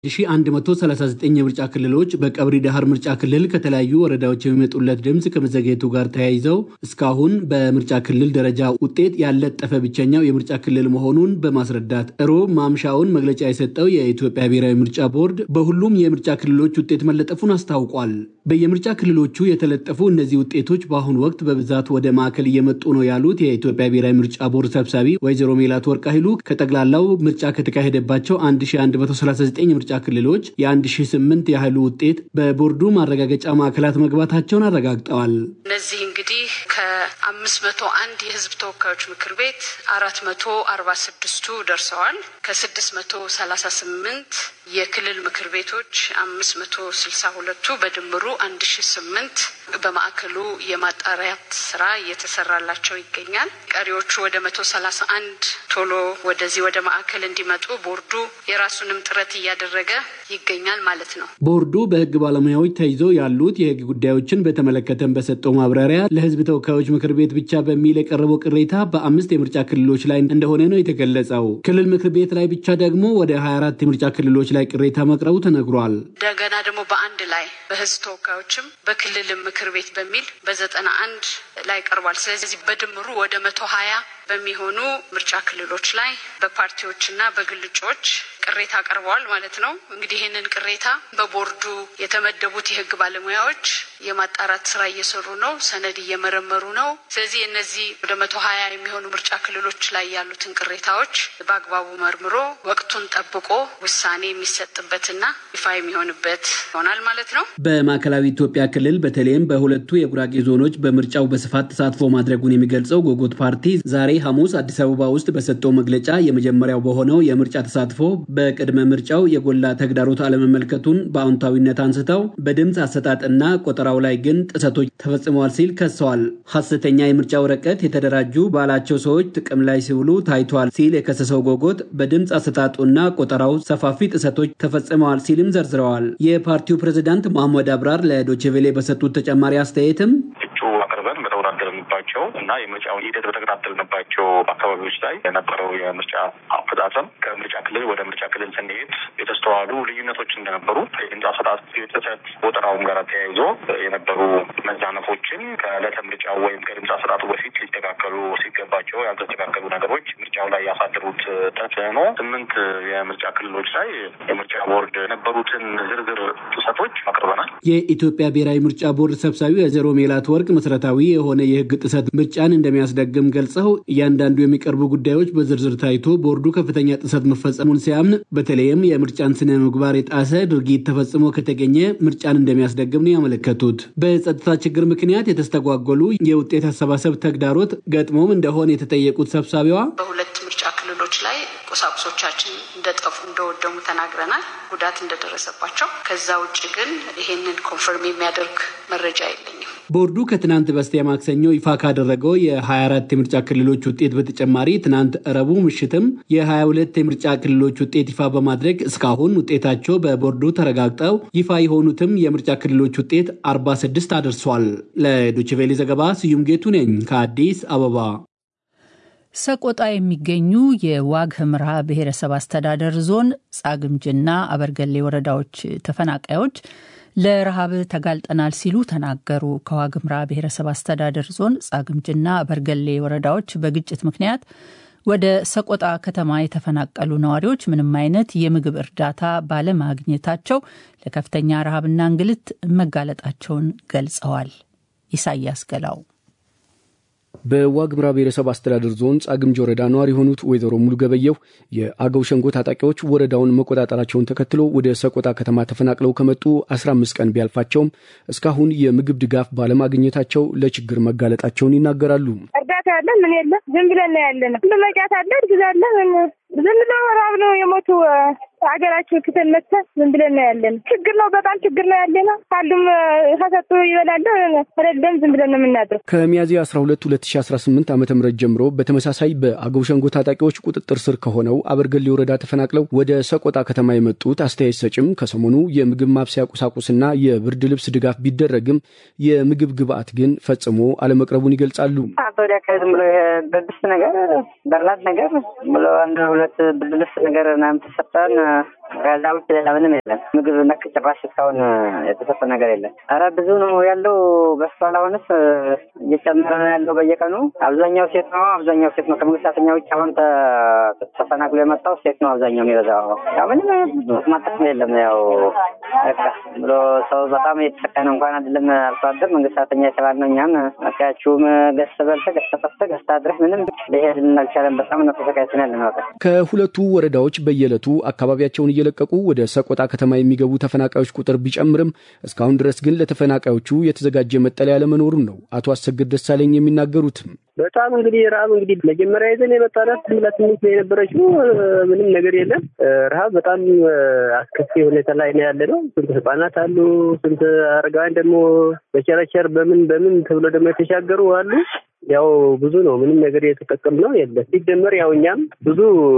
1139 የምርጫ ክልሎች በቀብሪ ዳህር ምርጫ ክልል ከተለያዩ ወረዳዎች የሚመጡለት ድምፅ ከመዘግየቱ ጋር ተያይዘው እስካሁን በምርጫ ክልል ደረጃ ውጤት ያለጠፈ ብቸኛው የምርጫ ክልል መሆኑን በማስረዳት ሮብ ማምሻውን መግለጫ የሰጠው የኢትዮጵያ ብሔራዊ ምርጫ ቦርድ በሁሉም የምርጫ ክልሎች ውጤት መለጠፉን አስታውቋል። በየምርጫ ክልሎቹ የተለጠፉ እነዚህ ውጤቶች በአሁኑ ወቅት በብዛት ወደ ማዕከል እየመጡ ነው ያሉት የኢትዮጵያ ብሔራዊ ምርጫ ቦርድ ሰብሳቢ ወይዘሮ ሜላት ወርቅ ኃይሉ ከጠቅላላው ምርጫ ከተካሄደባቸው 1139 ምርጫ ክልሎች የ1008 ያህሉ ውጤት በቦርዱ ማረጋገጫ ማዕከላት መግባታቸውን አረጋግጠዋል። እነዚህ እንግዲህ ከ501 የህዝብ ተወካዮች ምክር ቤት 446ቱ ደርሰዋል። ከ638 የክልል ምክር ቤቶች 562ቱ በድምሩ 1008 በማዕከሉ የማጣሪያት ስራ እየተሰራላቸው ይገኛል። ቀሪዎቹ ወደ 131 ቶሎ ወደዚህ ወደ ማዕከል እንዲመጡ ቦርዱ የራሱንም ጥረት እያደረገ ይገኛል ማለት ነው። ቦርዱ በህግ ባለሙያዎች ተይዘው ያሉት የህግ ጉዳዮችን በተመለከተም በሰጠው ማብራሪያ ለህዝብ ተወካዮች ምክር ቤት ብቻ በሚል የቀረበው ቅሬታ በአምስት የምርጫ ክልሎች ላይ እንደሆነ ነው የተገለጸው። ክልል ምክር ቤት ላይ ብቻ ደግሞ ወደ 24 የምርጫ ክልሎች ላይ ቅሬታ መቅረቡ ተነግሯል። እንደገና ደግሞ በአንድ ላይ በህዝብ ተወካዮችም በክልልም ምክር ቤት በሚል በዘጠና አንድ ላይ ቀርቧል። ስለዚህ በድምሩ ወደ መቶ ሀያ በሚሆኑ ምርጫ ክልሎች ላይ በፓርቲዎችና በግል እጩዎች ቅሬታ ቀርበዋል ማለት ነው። እንግዲህ ይህንን ቅሬታ በቦርዱ የተመደቡት የህግ ባለሙያዎች የማጣራት ስራ እየሰሩ ነው፣ ሰነድ እየመረመሩ ነው። ስለዚህ እነዚህ ወደ መቶ ሀያ የሚሆኑ ምርጫ ክልሎች ላይ ያሉትን ቅሬታዎች በአግባቡ መርምሮ ወቅቱን ጠብቆ ውሳኔ የሚሰጥበትና ይፋ የሚሆንበት ይሆናል ማለት ነው። በማዕከላዊ ኢትዮጵያ ክልል በተለይም በሁለቱ የጉራጌ ዞኖች በምርጫው በስፋት ተሳትፎ ማድረጉን የሚገልጸው ጎጎት ፓርቲ ዛሬ ሐሙስ አዲስ አበባ ውስጥ በሰጠው መግለጫ የመጀመሪያው በሆነው የምርጫ ተሳትፎ በቅድመ ምርጫው የጎላ ተግዳሮት አለመመልከቱን በአዎንታዊነት አንስተው በድምፅ አሰጣጥና ቆጠራው ላይ ግን ጥሰቶች ተፈጽመዋል ሲል ከሰዋል። ሐሰተኛ የምርጫ ወረቀት የተደራጁ ባላቸው ሰዎች ጥቅም ላይ ሲውሉ ታይቷል ሲል የከሰሰው ጎጎት በድምፅ አሰጣጡና ቆጠራው ሰፋፊ ጥሰቶች ተፈጽመዋል ሲልም ዘርዝረዋል። የፓርቲው ፕሬዝዳንት መሐመድ አብራር ለዶችቬሌ በሰጡት ተጨማሪ አስተያየትም ባቸው እና የምርጫውን ሂደት በተከታተልንባቸው አካባቢዎች ላይ የነበረው የምርጫ አፈጻጸም ከምርጫ ክልል ወደ ምርጫ ክልል ስንሄድ የተስተዋሉ ልዩነቶች እንደነበሩ የድምፅ አሰጣጥ ጥሰት ቆጠራውም ጋር ተያይዞ የነበሩ መዛነፎችን ከዕለተ ምርጫው ወይም ከድምፅ አሰጣጡ በፊት ሊስተካከሉ ሲገባቸው ያልተስተካከሉ ነገሮች ምርጫው ላይ ያሳደሩት ተጽዕኖ ስምንት የምርጫ ክልሎች ላይ የምርጫ ቦርድ የነበሩትን ዝርዝር ጥሰቶች አቅርበናል። የኢትዮጵያ ብሔራዊ ምርጫ ቦርድ ሰብሳቢ ወይዘሮ ሜላት ወርቅ መሰረታዊ የሆነ የህግ ጥሰት ምርጫን እንደሚያስደግም ገልጸው እያንዳንዱ የሚቀርቡ ጉዳዮች በዝርዝር ታይቶ ቦርዱ ከፍተኛ ጥሰት መፈጸሙን ሲያምን በተለይም የምርጫን ስነ ምግባር የጣሰ ድርጊት ተፈጽሞ ከተገኘ ምርጫን እንደሚያስደግም ነው ያመለከቱት። በጸጥታ ችግር ምክንያት የተስተጓጎሉ የውጤት አሰባሰብ ተግዳሮት ገጥሞም እንደሆነ የተጠየቁት ሰብሳቢዋ በሁለት ምርጫ ክልሎች ላይ ቁሳቁሶቻችን እንደጠፉ እንደወደሙ ተናግረናል፣ ጉዳት እንደደረሰባቸው። ከዛ ውጭ ግን ይሄንን ኮንፈርም የሚያደርግ መረጃ የለኝም። ቦርዱ ከትናንት በስቲያ ማክሰኞ ይፋ ካደረገው የ24 የምርጫ ክልሎች ውጤት በተጨማሪ ትናንት ረቡዕ ምሽትም የ22 የምርጫ ክልሎች ውጤት ይፋ በማድረግ እስካሁን ውጤታቸው በቦርዱ ተረጋግጠው ይፋ የሆኑትም የምርጫ ክልሎች ውጤት 46 አድርሷል። ለዶችቬሌ ዘገባ ስዩም ጌቱ ነኝ ከአዲስ አበባ። ሰቆጣ የሚገኙ የዋግ ህምራ ብሔረሰብ አስተዳደር ዞን ጻግምጅና አበርገሌ ወረዳዎች ተፈናቃዮች ለረሃብ ተጋልጠናል ሲሉ ተናገሩ። ከዋግምራ ብሔረሰብ አስተዳደር ዞን ጻግምጅና በርገሌ ወረዳዎች በግጭት ምክንያት ወደ ሰቆጣ ከተማ የተፈናቀሉ ነዋሪዎች ምንም አይነት የምግብ እርዳታ ባለማግኘታቸው ለከፍተኛ ረሃብና እንግልት መጋለጣቸውን ገልጸዋል። ኢሳያስ ገላው በዋግምራ ብሔረሰብ አስተዳደር ዞን ጻግምጅ ወረዳ ነዋሪ የሆኑት ወይዘሮ ሙሉ ገበየው የአገው ሸንጎ ታጣቂዎች ወረዳውን መቆጣጠራቸውን ተከትሎ ወደ ሰቆጣ ከተማ ተፈናቅለው ከመጡ 15 ቀን ቢያልፋቸውም እስካሁን የምግብ ድጋፍ ባለማግኘታቸው ለችግር መጋለጣቸውን ይናገራሉ። እርዳታ ያለ ምን የለ ዝም ብለን ነው ያለ ነው። መጫት አለ እርግዝ አለ ዝም ብሎ ረሃብ ነው የሞቱ ሀገራችን ክተን መጥተን ዝም ብለን ነው ያለን። ችግር ነው፣ በጣም ችግር ነው ያለ ነው። ካሉም ከሰጡ ይበላለ ከሌለም ዝም ብለን ነው የምናድረው። ከሚያዝያ 12 2018 ዓ ም ጀምሮ በተመሳሳይ በአገው ሸንጎ ታጣቂዎች ቁጥጥር ስር ከሆነው አበርገሌ ወረዳ ተፈናቅለው ወደ ሰቆጣ ከተማ የመጡት አስተያየት ሰጭም ከሰሞኑ የምግብ ማብሰያ ቁሳቁስና የብርድ ልብስ ድጋፍ ቢደረግም የምግብ ግብአት ግን ፈጽሞ አለመቅረቡን ይገልጻሉ። ወደ ዝም ብሎ ብርድ ልብስ ነገር በላት ነገር ብሎ አንድ ሁለት ብርድ ልብስ ነገር ምናምን ተሰጠን ከዛ ውጭ ሌላ ምንም የለም። ምግብ ነክ ጭራሽ እስካሁን የተሰጠ ነገር የለም። ኧረ ብዙ ነው ያለው በስቷል። አሁንስ እየጨመረ ነው ያለው በየቀኑ። አብዛኛው ሴት ነው፣ አብዛኛው ሴት ነው። ከመንግስት ሰራተኛ ውጭ አሁን ተፈናቅሎ የመጣው ሴት ነው አብዛኛው የሚበዛው። ያው ምንም ማጠቅም የለም። ያው በቃ ብሎ ሰው በጣም የተሰቀነ እንኳን አይደለም አርሶ አደር መንግስት ሰራተኛ የተባልነው እኛም አካያችሁም ገዝተ በልተ ገዝተ ጠፍተ ገዝተ አድረህ ምንም ሊሄድልን አልቻለም። በጣም ነው ተሰቃይተን ያለ ነው። ከሁለቱ ወረዳዎች በየዕለቱ አካባቢያቸውን እየለቀቁ ወደ ሰቆጣ ከተማ የሚገቡ ተፈናቃዮች ቁጥር ቢጨምርም እስካሁን ድረስ ግን ለተፈናቃዮቹ የተዘጋጀ መጠለያ ለመኖሩን ነው አቶ አሰግድ ደሳለኝ የሚናገሩትም። በጣም እንግዲህ ረሀብ እንግዲህ መጀመሪያ ይዘን የመጣናት ዝም ብላ ትንሽ ነው የነበረችው። ምንም ነገር የለም። ረሀብ በጣም አስከፊ ሁኔታ ላይ ነው ያለ ነው። ስንት ህጻናት አሉ፣ ስንት አረጋውያን ደግሞ በቸረቸር በምን በምን ተብሎ ደግሞ የተሻገሩ አሉ። ያው ብዙ ነው። ምንም ነገር የተጠቀም ነው የለም። ሲጀመር ያው እኛም ብዙ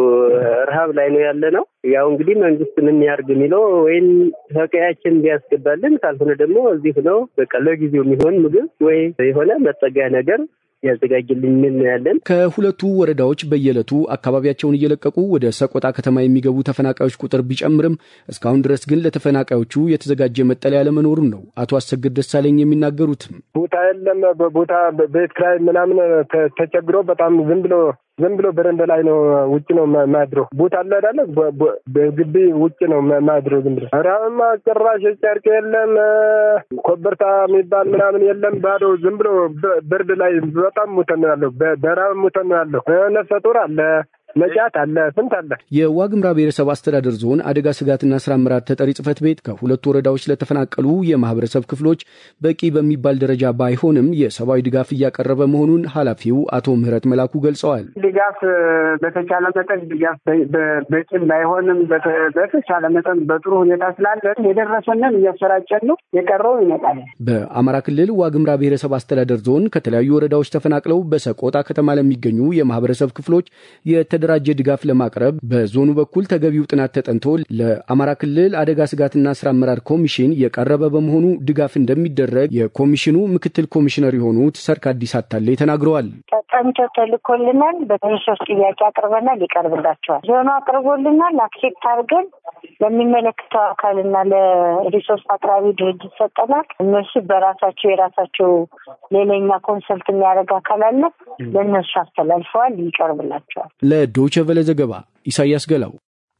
ረሀብ ላይ ነው ያለ ነው። ያው እንግዲህ መንግስት ምን ያርግ የሚለው ወይም ከቀያችን ቢያስገባልን፣ ካልሆነ ደግሞ እዚህ ነው በቃ ለጊዜው የሚሆን ምግብ ወይ የሆነ መጠጊያ ነገር ያዘጋጅልኝ ምን ያለን። ከሁለቱ ወረዳዎች በየዕለቱ አካባቢያቸውን እየለቀቁ ወደ ሰቆጣ ከተማ የሚገቡ ተፈናቃዮች ቁጥር ቢጨምርም እስካሁን ድረስ ግን ለተፈናቃዮቹ የተዘጋጀ መጠለያ ለመኖሩን ነው አቶ አሰግድ ደሳለኝ የሚናገሩትም። ቦታ የለም። ቦታ ቤት ኪራይ ምናምን ተቸግሮ በጣም ዝም ብሎ ዝም ብሎ በረንዳ ላይ ነው ውጭ ነው ማድረው። ቦታ አለ አይደለ? በግቢ ውጭ ነው ማድረው ዝም ብሎ። ራማ ጭራሽ ጨርቅ የለም፣ ኮበርታ የሚባል ምናምን የለም። ባዶ ዝም ብሎ ብርድ ላይ በጣም ሙተን ነው ያለው። በራብ ሙተን ነው ያለው። ነፍሰ ጡር አለ መጫት አለ ስንት አለ። የዋግምራ ብሔረሰብ አስተዳደር ዞን አደጋ ስጋትና ስራ አመራር ተጠሪ ጽህፈት ቤት ከሁለቱ ወረዳዎች ለተፈናቀሉ የማህበረሰብ ክፍሎች በቂ በሚባል ደረጃ ባይሆንም የሰብአዊ ድጋፍ እያቀረበ መሆኑን ኃላፊው አቶ ምህረት መላኩ ገልጸዋል። ድጋፍ በተቻለ መጠን ድጋፍ በቂም ባይሆንም በተቻለ መጠን በጥሩ ሁኔታ ስላለ የደረሰንን እያሰራጨን ነው። የቀረው ይመጣል። በአማራ ክልል ዋግምራ ብሔረሰብ አስተዳደር ዞን ከተለያዩ ወረዳዎች ተፈናቅለው በሰቆጣ ከተማ ለሚገኙ የማህበረሰብ ክፍሎች የተደራጀ ድጋፍ ለማቅረብ በዞኑ በኩል ተገቢው ጥናት ተጠንቶ ለአማራ ክልል አደጋ ስጋትና ስራ አመራር ኮሚሽን የቀረበ በመሆኑ ድጋፍ እንደሚደረግ የኮሚሽኑ ምክትል ኮሚሽነር የሆኑት ሰርክ አዲስ አታሌ ተናግረዋል። ተጠንቶ ተልኮልናል። በተመሳሳይ ጥያቄ አቅርበናል። ይቀርብላቸዋል። ዞኑ አቅርቦልናል። አክሴፕት አድርገን ለሚመለከተው አካልና ለሪሶርስ አቅራቢ ድርጅት ሰጠናል። እነሱ በራሳቸው የራሳቸው ሌላኛ ኮንሰልት የሚያደርግ አካል አለ። ለእነሱ አስተላልፈዋል። ይቀርብላቸዋል። ለዶይቼ ቬለ ዘገባ ኢሳያስ ገላው።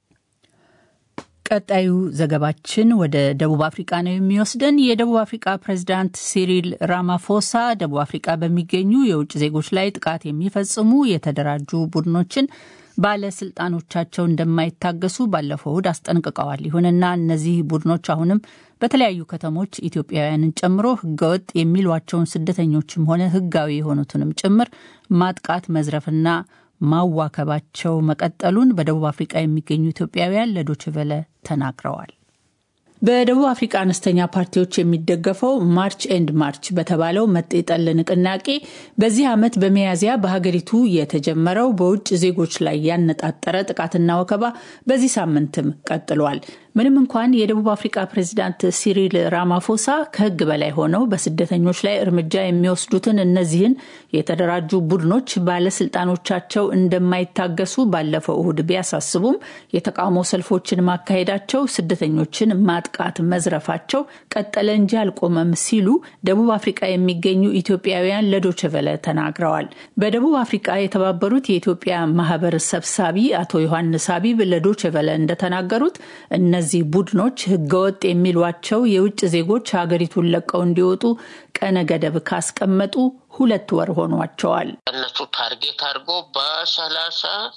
ቀጣዩ ዘገባችን ወደ ደቡብ አፍሪቃ ነው የሚወስደን። የደቡብ አፍሪቃ ፕሬዚዳንት ሲሪል ራማፎሳ ደቡብ አፍሪቃ በሚገኙ የውጭ ዜጎች ላይ ጥቃት የሚፈጽሙ የተደራጁ ቡድኖችን ባለስልጣኖቻቸው እንደማይታገሱ ባለፈው እሁድ አስጠንቅቀዋል። ይሁንና እነዚህ ቡድኖች አሁንም በተለያዩ ከተሞች ኢትዮጵያውያንን ጨምሮ ህገወጥ የሚሏቸውን ስደተኞችም ሆነ ህጋዊ የሆኑትንም ጭምር ማጥቃት፣ መዝረፍና ማዋከባቸው መቀጠሉን በደቡብ አፍሪቃ የሚገኙ ኢትዮጵያውያን ለዶችቨለ ተናግረዋል። በደቡብ አፍሪካ አነስተኛ ፓርቲዎች የሚደገፈው ማርች ኤንድ ማርች በተባለው መጤጠል ንቅናቄ በዚህ ዓመት በሚያዝያ በሀገሪቱ የተጀመረው በውጭ ዜጎች ላይ ያነጣጠረ ጥቃትና ወከባ በዚህ ሳምንትም ቀጥሏል። ምንም እንኳን የደቡብ አፍሪካ ፕሬዚዳንት ሲሪል ራማፎሳ ከህግ በላይ ሆነው በስደተኞች ላይ እርምጃ የሚወስዱትን እነዚህን የተደራጁ ቡድኖች ባለስልጣኖቻቸው እንደማይታገሱ ባለፈው እሁድ ቢያሳስቡም የተቃውሞ ሰልፎችን ማካሄዳቸው ስደተኞችን ማጥቃት መዝረፋቸው ቀጠለ እንጂ አልቆመም ሲሉ ደቡብ አፍሪቃ የሚገኙ ኢትዮጵያውያን ለዶችቨለ ተናግረዋል። በደቡብ አፍሪቃ የተባበሩት የኢትዮጵያ ማህበር ሰብሳቢ አቶ ዮሐንስ ሀቢብ ለዶችቨለ እንደተናገሩት እነዚህ ቡድኖች ህገወጥ የሚሏቸው የውጭ ዜጎች ሀገሪቱን ለቀው እንዲወጡ ቀነ ገደብ ካስቀመጡ ሁለት ወር ሆኗቸዋል። እነሱ ታርጌት አድርጎ በሰላሳ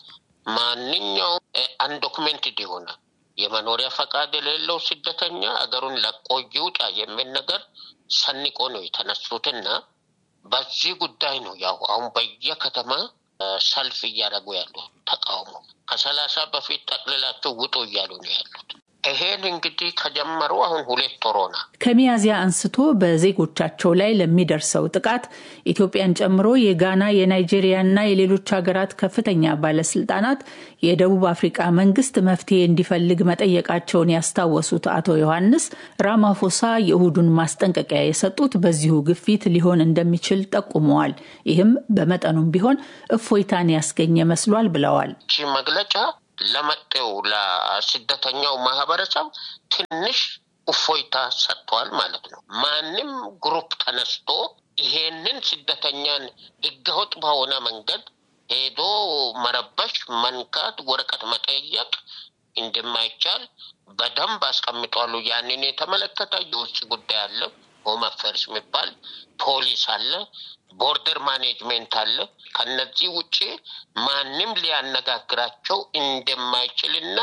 ማንኛውም አንዶክሜንትድ የሆነ የመኖሪያ ፈቃድ የሌለው ስደተኛ አገሩን ለቆ ይውጣ የሚል ነገር ሰንቆ ነው የተነሱትና በዚህ ጉዳይ ነው ያው አሁን በየከተማ ሰልፍ እያደረጉ ያሉ ተቃውሞ ከሰላሳ በፊት ጠቅልላቸው ውጡ እያሉ ነው ያሉት። ይሄን እንግዲህ ከጀመሩ አሁን ሁለት ወር ሆነ። ከሚያዝያ አንስቶ በዜጎቻቸው ላይ ለሚደርሰው ጥቃት ኢትዮጵያን ጨምሮ የጋና የናይጄሪያና የሌሎች ሀገራት ከፍተኛ ባለስልጣናት የደቡብ አፍሪቃ መንግስት መፍትሄ እንዲፈልግ መጠየቃቸውን ያስታወሱት አቶ ዮሐንስ ራማፎሳ የእሁዱን ማስጠንቀቂያ የሰጡት በዚሁ ግፊት ሊሆን እንደሚችል ጠቁመዋል። ይህም በመጠኑም ቢሆን እፎይታን ያስገኘ መስሏል ብለዋል። ይህ መግለጫ ለመጤው ለስደተኛው ማህበረሰብ ትንሽ እፎይታ ሰጥቷል ማለት ነው። ማንም ግሩፕ ተነስቶ ይሄንን ስደተኛን ህገወጥ በሆነ መንገድ ሄዶ መረበሽ፣ መንካት፣ ወረቀት መጠየቅ እንደማይቻል በደንብ አስቀምጧሉ። ያንን የተመለከተ የውጭ ጉዳይ አለ፣ ሆም አፌርስ የሚባል ፖሊስ አለ፣ ቦርደር ማኔጅሜንት አለ። ከነዚህ ውጭ ማንም ሊያነጋግራቸው እንደማይችልና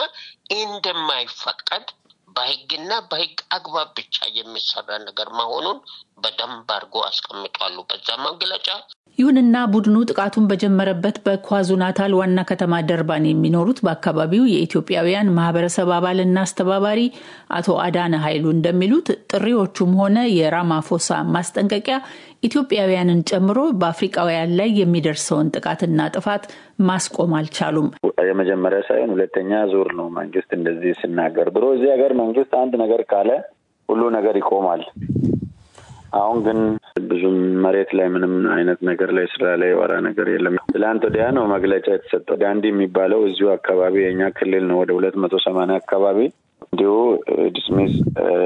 እንደማይፈቀድ በህግና በህግ አግባብ ብቻ የሚሰራ ነገር መሆኑን በደንብ አድርጎ አስቀምጧሉ በዛ መግለጫ። ይሁንና ቡድኑ ጥቃቱን በጀመረበት በኳዙ ናታል ዋና ከተማ ደርባን የሚኖሩት በአካባቢው የኢትዮጵያውያን ማህበረሰብ አባልና አስተባባሪ አቶ አዳነ ኃይሉ እንደሚሉት ጥሪዎቹም ሆነ የራማፎሳ ማስጠንቀቂያ ኢትዮጵያውያንን ጨምሮ በአፍሪቃውያን ላይ የሚደርሰውን ጥቃትና ጥፋት ማስቆም አልቻሉም። የመጀመሪያ ሳይሆን ሁለተኛ ዙር ነው መንግስት እንደዚህ ሲናገር። ድሮ እዚህ ሀገር መንግስት አንድ ነገር ካለ ሁሉ ነገር ይቆማል። አሁን ግን ብዙም መሬት ላይ ምንም አይነት ነገር ላይ ስራ ላይ የወራ ነገር የለም። ትላንት ወዲያ ነው መግለጫ የተሰጠው። ዳንዲ የሚባለው እዚሁ አካባቢ የኛ ክልል ነው። ወደ ሁለት መቶ ሰማንያ አካባቢ እንዲሁ ዲስሚስ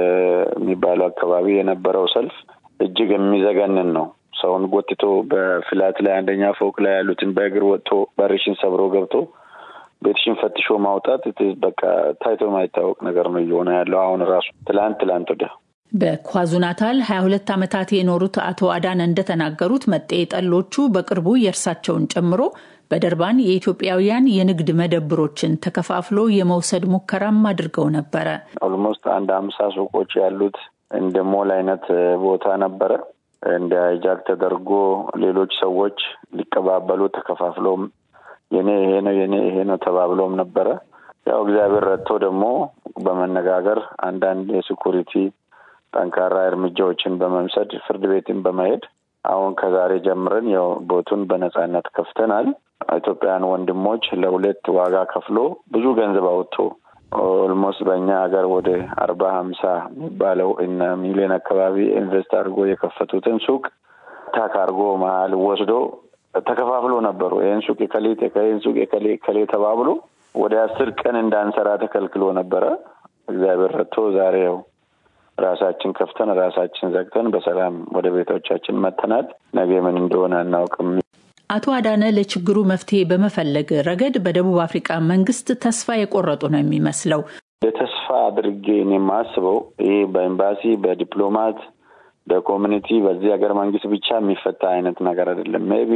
የሚባለው አካባቢ የነበረው ሰልፍ እጅግ የሚዘገንን ነው። ሰውን ጎትቶ በፍላት ላይ አንደኛ ፎቅ ላይ ያሉትን በእግር ወጥቶ በርሽን ሰብሮ ገብቶ ቤትሽን ፈትሾ ማውጣት በቃ ታይቶ የማይታወቅ ነገር ነው እየሆነ ያለው አሁን ራሱ ትላንት ትላንት ወዲያ በኳዙ ናታል 22 ዓመታት የኖሩት አቶ አዳነ እንደተናገሩት መጤ ጠሎቹ በቅርቡ የእርሳቸውን ጨምሮ በደርባን የኢትዮጵያውያን የንግድ መደብሮችን ተከፋፍሎ የመውሰድ ሙከራም አድርገው ነበረ። ኦልሞስት አንድ አምሳ ሱቆች ያሉት እንደ ሞል አይነት ቦታ ነበረ። እንደ ጃክ ተደርጎ ሌሎች ሰዎች ሊቀባበሉ ተከፋፍለውም የኔ ይሄ ነው የኔ ይሄ ነው ተባብለውም ነበረ። ያው እግዚአብሔር ረድቶ ደግሞ በመነጋገር አንዳንድ የሴኩሪቲ ጠንካራ እርምጃዎችን በመውሰድ ፍርድ ቤትን በመሄድ አሁን ከዛሬ ጀምረን ያው ቦቱን በነጻነት ከፍተናል። ኢትዮጵያውያን ወንድሞች ለሁለት ዋጋ ከፍሎ ብዙ ገንዘብ አወጥቶ ኦልሞስት በእኛ ሀገር ወደ አርባ ሀምሳ የሚባለው እና ሚሊዮን አካባቢ ኢንቨስት አድርጎ የከፈቱትን ሱቅ ታክ አድርጎ መሀል ወስዶ ተከፋፍሎ ነበሩ። ይህን ሱቅ የከሌት ይህን ሱቅ የከሌ ከሌ ተባብሎ ወደ አስር ቀን እንዳንሰራ ተከልክሎ ነበረ። እግዚአብሔር ረድቶ ዛሬ ያው ራሳችን ከፍተን ራሳችን ዘግተን በሰላም ወደ ቤቶቻችን መጥተናል። ነገ ምን እንደሆነ አናውቅም። አቶ አዳነ ለችግሩ መፍትሄ በመፈለግ ረገድ በደቡብ አፍሪካ መንግስት ተስፋ የቆረጡ ነው የሚመስለው። የተስፋ አድርጌ እኔ የማስበው ይህ በኤምባሲ በዲፕሎማት በኮሚኒቲ በዚህ ሀገር መንግስት ብቻ የሚፈታ አይነት ነገር አይደለም። ሜቢ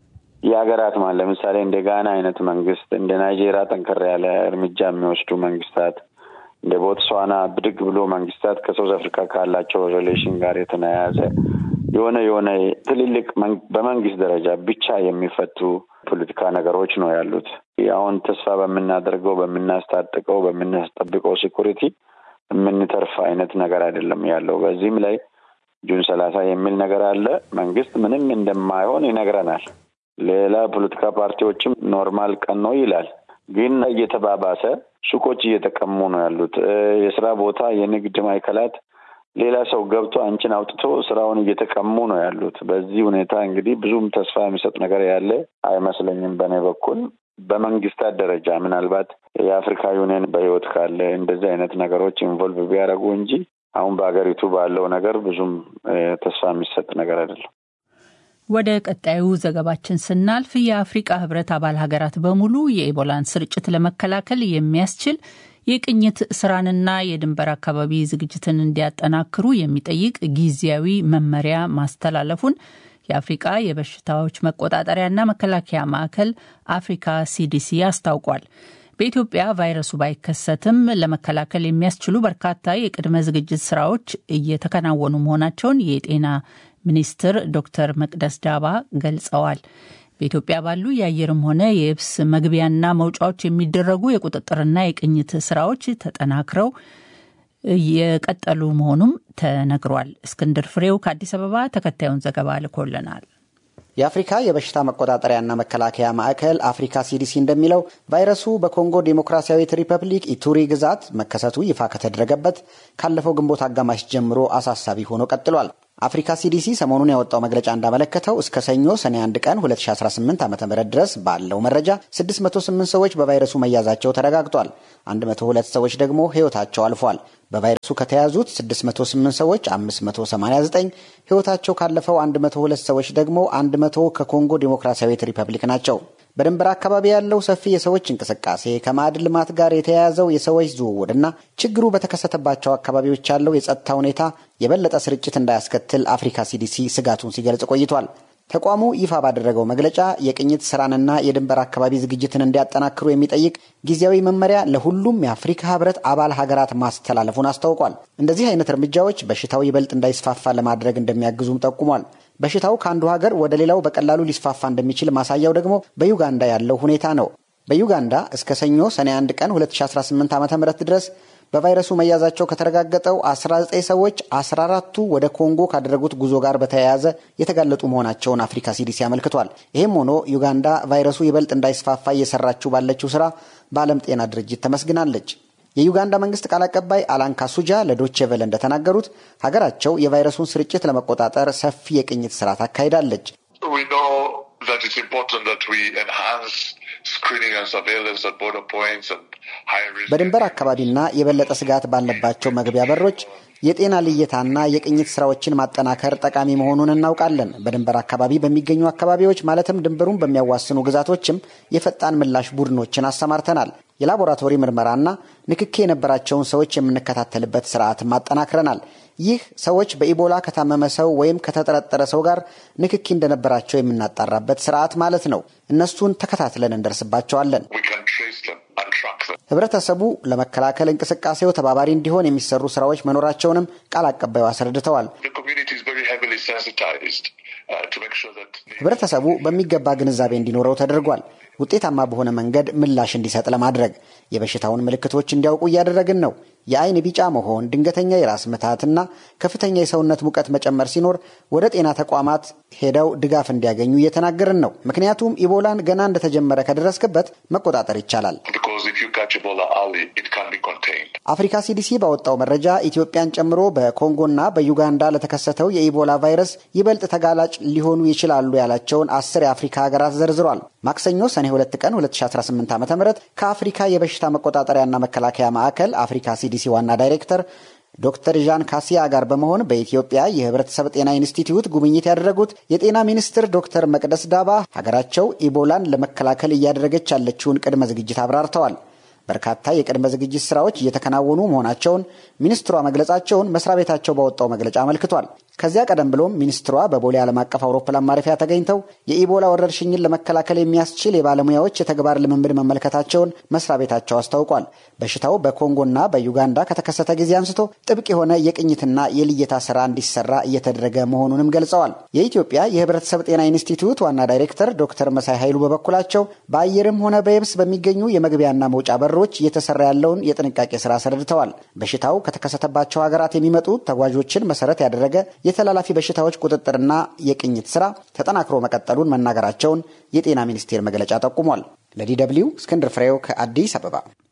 የሀገራት ማለት ለምሳሌ እንደ ጋና አይነት መንግስት እንደ ናይጄሪያ ጠንከር ያለ እርምጃ የሚወስዱ መንግስታት እንደ ቦትስዋና ብድግ ብሎ መንግስታት ከሳውዝ አፍሪካ ካላቸው ሪሌሽን ጋር የተያያዘ የሆነ የሆነ ትልልቅ በመንግስት ደረጃ ብቻ የሚፈቱ ፖለቲካ ነገሮች ነው ያሉት። አሁን ተስፋ በምናደርገው በምናስታጥቀው በምናስጠብቀው ሴኩሪቲ የምንተርፍ አይነት ነገር አይደለም ያለው። በዚህም ላይ ጁን ሰላሳ የሚል ነገር አለ። መንግስት ምንም እንደማይሆን ይነግረናል። ሌላ ፖለቲካ ፓርቲዎችም ኖርማል ቀን ነው ይላል። ግን እየተባባሰ ሱቆች እየተቀሙ ነው ያሉት። የስራ ቦታ የንግድ ማዕከላት ሌላ ሰው ገብቶ አንቺን አውጥቶ ስራውን እየተቀሙ ነው ያሉት። በዚህ ሁኔታ እንግዲህ ብዙም ተስፋ የሚሰጥ ነገር ያለ አይመስለኝም በእኔ በኩል። በመንግስታት ደረጃ ምናልባት የአፍሪካ ዩኒየን በህይወት ካለ እንደዚህ አይነት ነገሮች ኢንቮልቭ ቢያደርጉ እንጂ አሁን በሀገሪቱ ባለው ነገር ብዙም ተስፋ የሚሰጥ ነገር አይደለም። ወደ ቀጣዩ ዘገባችን ስናልፍ የአፍሪቃ ህብረት አባል ሀገራት በሙሉ የኢቦላን ስርጭት ለመከላከል የሚያስችል የቅኝት ስራንና የድንበር አካባቢ ዝግጅትን እንዲያጠናክሩ የሚጠይቅ ጊዜያዊ መመሪያ ማስተላለፉን የአፍሪቃ የበሽታዎች መቆጣጠሪያና መከላከያ ማዕከል አፍሪካ ሲዲሲ አስታውቋል። በኢትዮጵያ ቫይረሱ ባይከሰትም ለመከላከል የሚያስችሉ በርካታ የቅድመ ዝግጅት ስራዎች እየተከናወኑ መሆናቸውን የጤና ሚኒስትር ዶክተር መቅደስ ዳባ ገልጸዋል። በኢትዮጵያ ባሉ የአየርም ሆነ የየብስ መግቢያና መውጫዎች የሚደረጉ የቁጥጥርና የቅኝት ስራዎች ተጠናክረው የቀጠሉ መሆኑም ተነግሯል። እስክንድር ፍሬው ከአዲስ አበባ ተከታዩን ዘገባ ልኮልናል። የአፍሪካ የበሽታ መቆጣጠሪያና መከላከያ ማዕከል አፍሪካ ሲዲሲ እንደሚለው ቫይረሱ በኮንጎ ዴሞክራሲያዊት ሪፐብሊክ ኢቱሪ ግዛት መከሰቱ ይፋ ከተደረገበት ካለፈው ግንቦት አጋማሽ ጀምሮ አሳሳቢ ሆኖ ቀጥሏል። አፍሪካ ሲዲሲ ሰሞኑን ያወጣው መግለጫ እንዳመለከተው እስከ ሰኞ ሰኔ 1 ቀን 2018 ዓ ም ድረስ ባለው መረጃ 608 ሰዎች በቫይረሱ መያዛቸው ተረጋግጧል። 102 ሰዎች ደግሞ ሕይወታቸው አልፏል። በቫይረሱ ከተያዙት 608 ሰዎች 589 ሕይወታቸው ካለፈው 102 ሰዎች ደግሞ 100 ከኮንጎ ዴሞክራሲያዊት ሪፐብሊክ ናቸው። በድንበር አካባቢ ያለው ሰፊ የሰዎች እንቅስቃሴ ከማዕድን ልማት ጋር የተያያዘው የሰዎች ዝውውርና ችግሩ በተከሰተባቸው አካባቢዎች ያለው የጸጥታ ሁኔታ የበለጠ ስርጭት እንዳያስከትል አፍሪካ ሲዲሲ ስጋቱን ሲገልጽ ቆይቷል። ተቋሙ ይፋ ባደረገው መግለጫ የቅኝት ስራንና የድንበር አካባቢ ዝግጅትን እንዲያጠናክሩ የሚጠይቅ ጊዜያዊ መመሪያ ለሁሉም የአፍሪካ ህብረት አባል ሀገራት ማስተላለፉን አስታውቋል። እንደዚህ አይነት እርምጃዎች በሽታው ይበልጥ እንዳይስፋፋ ለማድረግ እንደሚያግዙም ጠቁሟል። በሽታው ከአንዱ ሀገር ወደ ሌላው በቀላሉ ሊስፋፋ እንደሚችል ማሳያው ደግሞ በዩጋንዳ ያለው ሁኔታ ነው። በዩጋንዳ እስከ ሰኞ ሰኔ 1 ቀን 2018 ዓ ም ድረስ በቫይረሱ መያዛቸው ከተረጋገጠው 19 ሰዎች 14ቱ ወደ ኮንጎ ካደረጉት ጉዞ ጋር በተያያዘ የተጋለጡ መሆናቸውን አፍሪካ ሲዲሲ አመልክቷል። ይህም ሆኖ ዩጋንዳ ቫይረሱ ይበልጥ እንዳይስፋፋ እየሰራችው ባለችው ስራ በዓለም ጤና ድርጅት ተመስግናለች። የዩጋንዳ መንግስት ቃል አቀባይ አላን ካሱጃ ለዶቼ ቬለ እንደተናገሩት ሀገራቸው የቫይረሱን ስርጭት ለመቆጣጠር ሰፊ የቅኝት ስራ ታካሂዳለች። በድንበር አካባቢና የበለጠ ስጋት ባለባቸው መግቢያ በሮች የጤና ልየታና የቅኝት ስራዎችን ማጠናከር ጠቃሚ መሆኑን እናውቃለን። በድንበር አካባቢ በሚገኙ አካባቢዎች ማለትም ድንበሩን በሚያዋስኑ ግዛቶችም የፈጣን ምላሽ ቡድኖችን አሰማርተናል። የላቦራቶሪ ምርመራና ንክኬ የነበራቸውን ሰዎች የምንከታተልበት ስርዓትም አጠናክረናል። ይህ ሰዎች በኢቦላ ከታመመ ሰው ወይም ከተጠረጠረ ሰው ጋር ንክኪ እንደነበራቸው የምናጣራበት ስርዓት ማለት ነው። እነሱን ተከታትለን እንደርስባቸዋለን። ህብረተሰቡ ለመከላከል እንቅስቃሴው ተባባሪ እንዲሆን የሚሰሩ ስራዎች መኖራቸውንም ቃል አቀባዩ አስረድተዋል። ህብረተሰቡ በሚገባ ግንዛቤ እንዲኖረው ተደርጓል። ውጤታማ በሆነ መንገድ ምላሽ እንዲሰጥ ለማድረግ የበሽታውን ምልክቶች እንዲያውቁ እያደረግን ነው። የአይን ቢጫ መሆን፣ ድንገተኛ የራስ ምታትና ከፍተኛ የሰውነት ሙቀት መጨመር ሲኖር ወደ ጤና ተቋማት ሄደው ድጋፍ እንዲያገኙ እየተናገርን ነው። ምክንያቱም ኢቦላን ገና እንደተጀመረ ከደረስክበት መቆጣጠር ይቻላል። አፍሪካ ሲዲሲ ባወጣው መረጃ ኢትዮጵያን ጨምሮ በኮንጎና በዩጋንዳ ለተከሰተው የኢቦላ ቫይረስ ይበልጥ ተጋላጭ ሊሆኑ ይችላሉ ያላቸውን አስር የአፍሪካ ሀገራት ዘርዝሯል። ማክሰኞ ሰኔ 2 ቀን 2018 ዓ ም ከአፍሪካ የበሽታ መቆጣጠሪያና መከላከያ ማዕከል አፍሪካ ሲዲሲ ዋና ዳይሬክተር ዶክተር ዣን ካሲያ ጋር በመሆን በኢትዮጵያ የህብረተሰብ ጤና ኢንስቲትዩት ጉብኝት ያደረጉት የጤና ሚኒስትር ዶክተር መቅደስ ዳባ ሀገራቸው ኢቦላን ለመከላከል እያደረገች ያለችውን ቅድመ ዝግጅት አብራርተዋል። በርካታ የቅድመ ዝግጅት ስራዎች እየተከናወኑ መሆናቸውን ሚኒስትሯ መግለጻቸውን መስሪያ ቤታቸው ባወጣው መግለጫ አመልክቷል። ከዚያ ቀደም ብሎም ሚኒስትሯ በቦሌ ዓለም አቀፍ አውሮፕላን ማረፊያ ተገኝተው የኢቦላ ወረርሽኝን ለመከላከል የሚያስችል የባለሙያዎች የተግባር ልምምድ መመልከታቸውን መስሪያ ቤታቸው አስታውቋል። በሽታው በኮንጎና በዩጋንዳ ከተከሰተ ጊዜ አንስቶ ጥብቅ የሆነ የቅኝትና የልየታ ስራ እንዲሰራ እየተደረገ መሆኑንም ገልጸዋል። የኢትዮጵያ የህብረተሰብ ጤና ኢንስቲትዩት ዋና ዳይሬክተር ዶክተር መሳይ ኃይሉ በበኩላቸው በአየርም ሆነ በየብስ በሚገኙ የመግቢያና መውጫ በሮች እየተሰራ ያለውን የጥንቃቄ ስራ አስረድተዋል። በሽታው ከተከሰተባቸው ሀገራት የሚመጡ ተጓዦችን መሰረት ያደረገ የተላላፊ በሽታዎች ቁጥጥርና የቅኝት ስራ ተጠናክሮ መቀጠሉን መናገራቸውን የጤና ሚኒስቴር መግለጫ ጠቁሟል። ለዲ ደብልዩ እስክንድር ፍሬው ከአዲስ አበባ።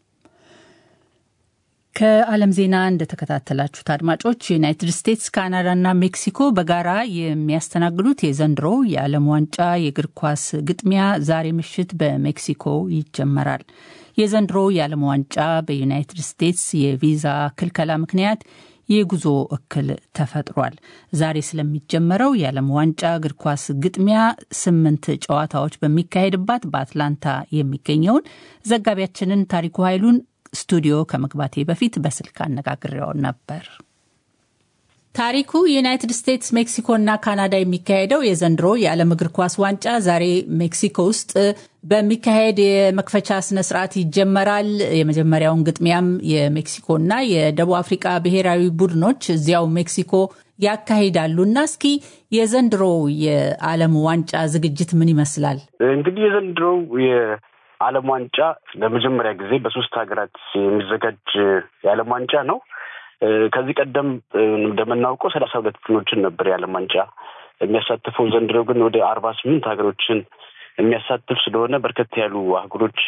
ከዓለም ዜና እንደተከታተላችሁት አድማጮች ዩናይትድ ስቴትስ፣ ካናዳና ሜክሲኮ በጋራ የሚያስተናግዱት የዘንድሮ የዓለም ዋንጫ የእግር ኳስ ግጥሚያ ዛሬ ምሽት በሜክሲኮ ይጀመራል። የዘንድሮ የዓለም ዋንጫ በዩናይትድ ስቴትስ የቪዛ ክልከላ ምክንያት የጉዞ እክል ተፈጥሯል። ዛሬ ስለሚጀመረው የዓለም ዋንጫ እግር ኳስ ግጥሚያ ስምንት ጨዋታዎች በሚካሄድባት በአትላንታ የሚገኘውን ዘጋቢያችንን ታሪኩ ኃይሉን ስቱዲዮ ከመግባቴ በፊት በስልክ አነጋግሬው ነበር። ታሪኩ ዩናይትድ ስቴትስ፣ ሜክሲኮ እና ካናዳ የሚካሄደው የዘንድሮ የዓለም እግር ኳስ ዋንጫ ዛሬ ሜክሲኮ ውስጥ በሚካሄድ የመክፈቻ ስነ ስርዓት ይጀመራል። የመጀመሪያውን ግጥሚያም የሜክሲኮና የደቡብ አፍሪካ ብሔራዊ ቡድኖች እዚያው ሜክሲኮ ያካሂዳሉ እና እስኪ የዘንድሮ የዓለም ዋንጫ ዝግጅት ምን ይመስላል? እንግዲህ የዘንድሮው የዓለም ዋንጫ ለመጀመሪያ ጊዜ በሶስት ሀገራት የሚዘጋጅ የዓለም ዋንጫ ነው። ከዚህ ቀደም እንደምናውቀው ሰላሳ ሁለት ቡድኖችን ነበር የዓለም ዋንጫ የሚያሳትፈው። ዘንድሮ ግን ወደ አርባ ስምንት ሀገሮችን የሚያሳትፍ ስለሆነ በርከት ያሉ አህጉሮች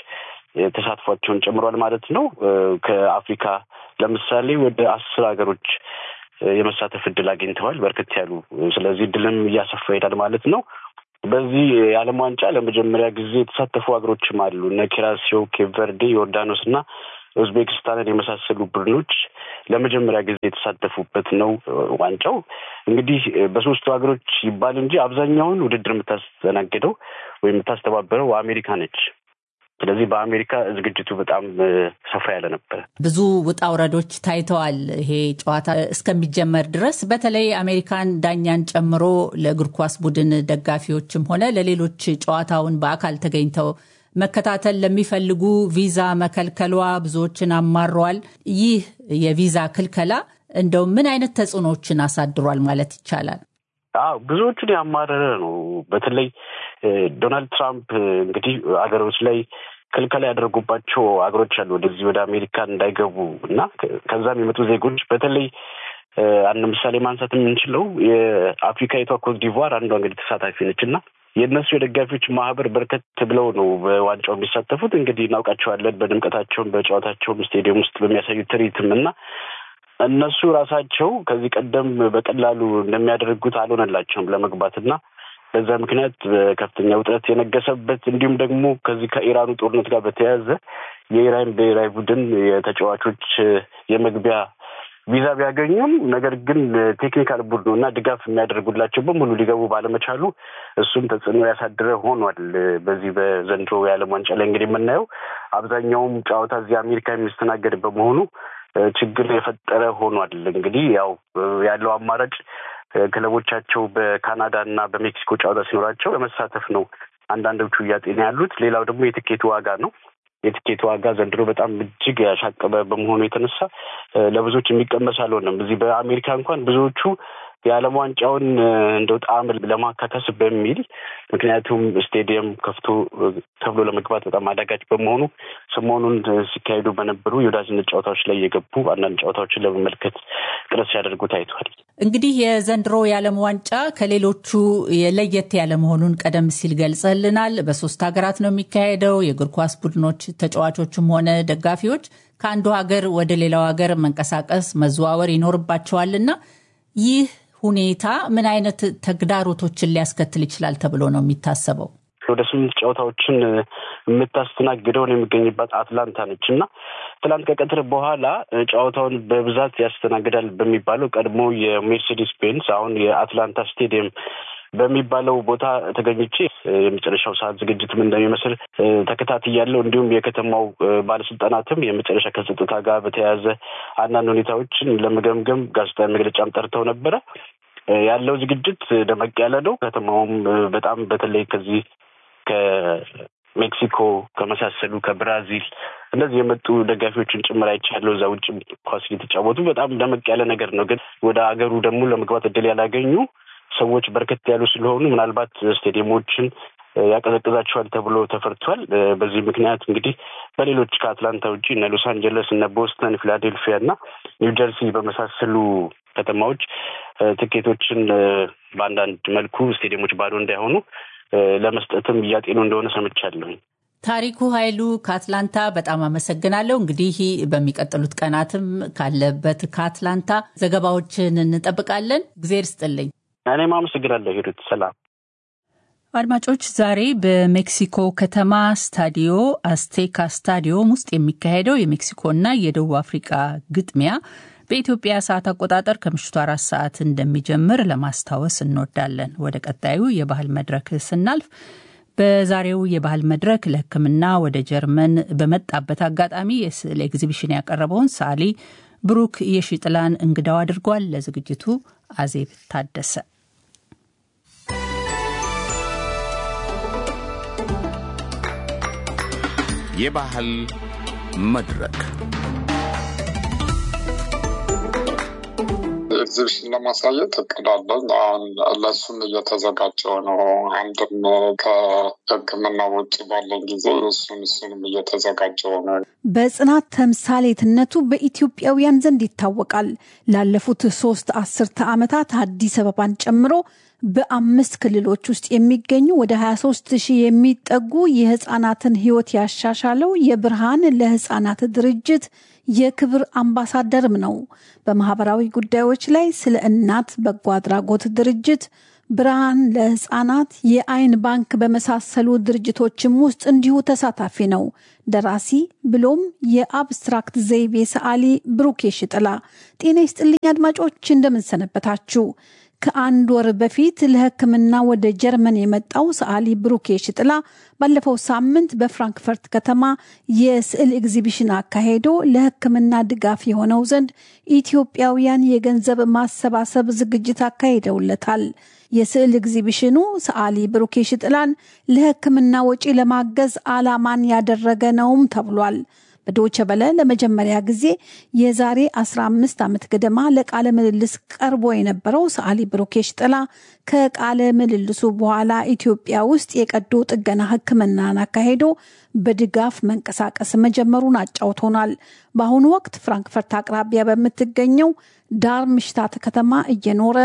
ተሳትፏቸውን ጨምሯል ማለት ነው። ከአፍሪካ ለምሳሌ ወደ አስር ሀገሮች የመሳተፍ እድል አግኝተዋል በርከት ያሉ። ስለዚህ እድልም እያሰፋ ይሄዳል ማለት ነው። በዚህ የዓለም ዋንጫ ለመጀመሪያ ጊዜ የተሳተፉ ሀገሮችም አሉ። እነ ኪራሲዮ፣ ኬፕ ቨርዴ፣ ዮርዳኖስ እና ኡዝቤክስታንን የመሳሰሉ ቡድኖች ለመጀመሪያ ጊዜ የተሳተፉበት ነው። ዋንጫው እንግዲህ በሶስቱ ሀገሮች ይባል እንጂ አብዛኛውን ውድድር የምታስተናግደው ወይም የምታስተባበረው አሜሪካ ነች። ስለዚህ በአሜሪካ ዝግጅቱ በጣም ሰፋ ያለ ነበረ። ብዙ ውጣ ውረዶች ታይተዋል። ይሄ ጨዋታ እስከሚጀመር ድረስ በተለይ አሜሪካን ዳኛን ጨምሮ ለእግር ኳስ ቡድን ደጋፊዎችም ሆነ ለሌሎች ጨዋታውን በአካል ተገኝተው መከታተል ለሚፈልጉ ቪዛ መከልከሏ ብዙዎችን አማረዋል። ይህ የቪዛ ክልከላ እንደው ምን አይነት ተጽዕኖዎችን አሳድሯል ማለት ይቻላል? አዎ ብዙዎቹን ያማረረ ነው። በተለይ ዶናልድ ትራምፕ እንግዲህ አገሮች ላይ ክልከላ ያደረጉባቸው አገሮች አሉ ወደዚህ ወደ አሜሪካ እንዳይገቡ እና ከዛም የመጡ ዜጎች በተለይ አንድ ምሳሌ ማንሳት የምንችለው የአፍሪካዊቷ ኮት ዲቯር አንዷ እንግዲህ ተሳታፊ ነች እና የእነሱ የደጋፊዎች ማህበር በርከት ብለው ነው በዋንጫው የሚሳተፉት። እንግዲህ እናውቃቸዋለን በድምቀታቸውም በጨዋታቸውም ስቴዲየም ውስጥ በሚያሳዩት ትርኢትም እና እነሱ ራሳቸው ከዚህ ቀደም በቀላሉ እንደሚያደርጉት አልሆነላቸውም ለመግባት እና በዛ ምክንያት ከፍተኛ ውጥረት የነገሰበት እንዲሁም ደግሞ ከዚህ ከኢራኑ ጦርነት ጋር በተያያዘ የኢራን ብሔራዊ ቡድን የተጫዋቾች የመግቢያ ቪዛ ቢያገኙም ነገር ግን ቴክኒካል ቡድኑ እና ድጋፍ የሚያደርጉላቸው በሙሉ ሊገቡ ባለመቻሉ እሱም ተጽዕኖ ያሳድረ ሆኗል። በዚህ በዘንድሮ የዓለም ዋንጫ ላይ እንግዲህ የምናየው አብዛኛውም ጨዋታ እዚህ አሜሪካ የሚስተናገድ በመሆኑ ችግር የፈጠረ ሆኗል። እንግዲህ ያው ያለው አማራጭ ክለቦቻቸው በካናዳ እና በሜክሲኮ ጨዋታ ሲኖራቸው ለመሳተፍ ነው አንዳንዶቹ እያጤኑ ያሉት። ሌላው ደግሞ የትኬቱ ዋጋ ነው። የትኬት ዋጋ ዘንድሮ በጣም እጅግ ያሻቀበ በመሆኑ የተነሳ ለብዙዎች የሚቀመስ አልሆነም። እዚህ በአሜሪካ እንኳን ብዙዎቹ የዓለም ዋንጫውን እንደው ጣዕም ለማካከስ በሚል ምክንያቱም ስቴዲየም ከፍቶ ተብሎ ለመግባት በጣም አዳጋች በመሆኑ ሰሞኑን ሲካሄዱ በነበሩ የወዳጅነት ጨዋታዎች ላይ የገቡ አንዳንድ ጨዋታዎችን ለመመልከት ጥረት ሲያደርጉ ታይቷል። እንግዲህ የዘንድሮ የዓለም ዋንጫ ከሌሎቹ ለየት ያለ መሆኑን ቀደም ሲል ገልጸልናል። በሶስት ሀገራት ነው የሚካሄደው። የእግር ኳስ ቡድኖች ተጫዋቾችም ሆነ ደጋፊዎች ከአንዱ ሀገር ወደ ሌላው ሀገር መንቀሳቀስ መዘዋወር ይኖርባቸዋልና ይህ ሁኔታ ምን አይነት ተግዳሮቶችን ሊያስከትል ይችላል ተብሎ ነው የሚታሰበው? ወደ ስምንት ጨዋታዎችን የምታስተናግደውን የሚገኝባት አትላንታ ነች እና ትላንት ከቀትር በኋላ ጨዋታውን በብዛት ያስተናግዳል በሚባለው ቀድሞ የሜርሴዲስ ቤንስ አሁን የአትላንታ ስቴዲየም በሚባለው ቦታ ተገኝቼ የመጨረሻው ሰዓት ዝግጅትም እንደሚመስል ተከታትያለሁ። እንዲሁም የከተማው ባለስልጣናትም የመጨረሻ ከጸጥታ ጋር በተያያዘ አንዳንድ ሁኔታዎችን ለመገምገም ጋዜጣዊ መግለጫም ጠርተው ነበረ። ያለው ዝግጅት ደመቅ ያለ ነው። ከተማውም በጣም በተለይ ከዚህ ከሜክሲኮ ከመሳሰሉ ከብራዚል እንደዚህ የመጡ ደጋፊዎችን ጭምር አይቻለሁ። እዛ ውጭ ኳስ እየተጫወቱ በጣም ደመቅ ያለ ነገር ነው። ግን ወደ አገሩ ደግሞ ለመግባት እድል ያላገኙ ሰዎች በርከት ያሉ ስለሆኑ ምናልባት ስቴዲየሞችን ያቀዘቅዛቸዋል ተብሎ ተፈርቷል። በዚህ ምክንያት እንግዲህ በሌሎች ከአትላንታ ውጭ እነ ሎስ አንጀለስ፣ እነ ቦስተን፣ ፊላዴልፊያ እና ኒው ጀርሲ በመሳሰሉ ከተማዎች ትኬቶችን በአንዳንድ መልኩ ስቴዲየሞች ባዶ እንዳይሆኑ ለመስጠትም እያጤኑ እንደሆነ ሰምቻለሁ። ታሪኩ ኃይሉ ከአትላንታ በጣም አመሰግናለሁ። እንግዲህ በሚቀጥሉት ቀናትም ካለበት ከአትላንታ ዘገባዎችን እንጠብቃለን። እግዜር ስጥልኝ። እኔም አመሰግናለሁ ሂሩት። ሰላም አድማጮች፣ ዛሬ በሜክሲኮ ከተማ ስታዲዮ አስቴካ ስታዲዮም ውስጥ የሚካሄደው የሜክሲኮና የደቡብ አፍሪቃ ግጥሚያ በኢትዮጵያ ሰዓት አቆጣጠር ከምሽቱ አራት ሰዓት እንደሚጀምር ለማስታወስ እንወዳለን። ወደ ቀጣዩ የባህል መድረክ ስናልፍ በዛሬው የባህል መድረክ ለሕክምና ወደ ጀርመን በመጣበት አጋጣሚ የስዕል ኤግዚቢሽን ያቀረበውን ሰዓሊ ብሩክ የሺጥላን እንግዳው አድርጓል። ለዝግጅቱ አዜብ ታደሰ። የባህል መድረክ ኤግዚቢሽን ለማሳየት እቅድ አለኝ። አሁን ለእሱም እየተዘጋጀው ነው። አንድም ከሕክምና ውጭ ባለኝ ጊዜ እሱን እሱንም እየተዘጋጀው ነው። በጽናት ተምሳሌትነቱ በኢትዮጵያውያን ዘንድ ይታወቃል። ላለፉት ሶስት አስርተ ዓመታት አዲስ አበባን ጨምሮ በአምስት ክልሎች ውስጥ የሚገኙ ወደ 23 ሺህ የሚጠጉ የህፃናትን ህይወት ያሻሻለው የብርሃን ለህፃናት ድርጅት የክብር አምባሳደርም ነው። በማህበራዊ ጉዳዮች ላይ ስለ እናት በጎ አድራጎት ድርጅት ብርሃን ለህፃናት፣ የአይን ባንክ በመሳሰሉ ድርጅቶችም ውስጥ እንዲሁ ተሳታፊ ነው። ደራሲ ብሎም የአብስትራክት ዘይቤ ሰዓሊ ብሩክ የሽጥላ። ጤና ይስጥልኝ አድማጮች፣ እንደምንሰነበታችሁ። ከአንድ ወር በፊት ለሕክምና ወደ ጀርመን የመጣው ሰዓሊ ብሩክ የሽጥላ ባለፈው ሳምንት በፍራንክፈርት ከተማ የስዕል ኤግዚቢሽን አካሄዶ ለሕክምና ድጋፍ የሆነው ዘንድ ኢትዮጵያውያን የገንዘብ ማሰባሰብ ዝግጅት አካሂደውለታል። የስዕል ኤግዚቢሽኑ ሰዓሊ ብሩክ የሽጥላን ለሕክምና ወጪ ለማገዝ ዓላማን ያደረገ ነውም ተብሏል። በዶቸ በለ ለመጀመሪያ ጊዜ የዛሬ 15 ዓመት ገደማ ለቃለ ምልልስ ቀርቦ የነበረው ሰዓሊ ብሩክ የሽጥላ ከቃለ ምልልሱ በኋላ ኢትዮጵያ ውስጥ የቀዶ ጥገና ሕክምናን አካሄዶ በድጋፍ መንቀሳቀስ መጀመሩን አጫውቶናል። በአሁኑ ወቅት ፍራንክፈርት አቅራቢያ በምትገኘው ዳርምሽታት ከተማ እየኖረ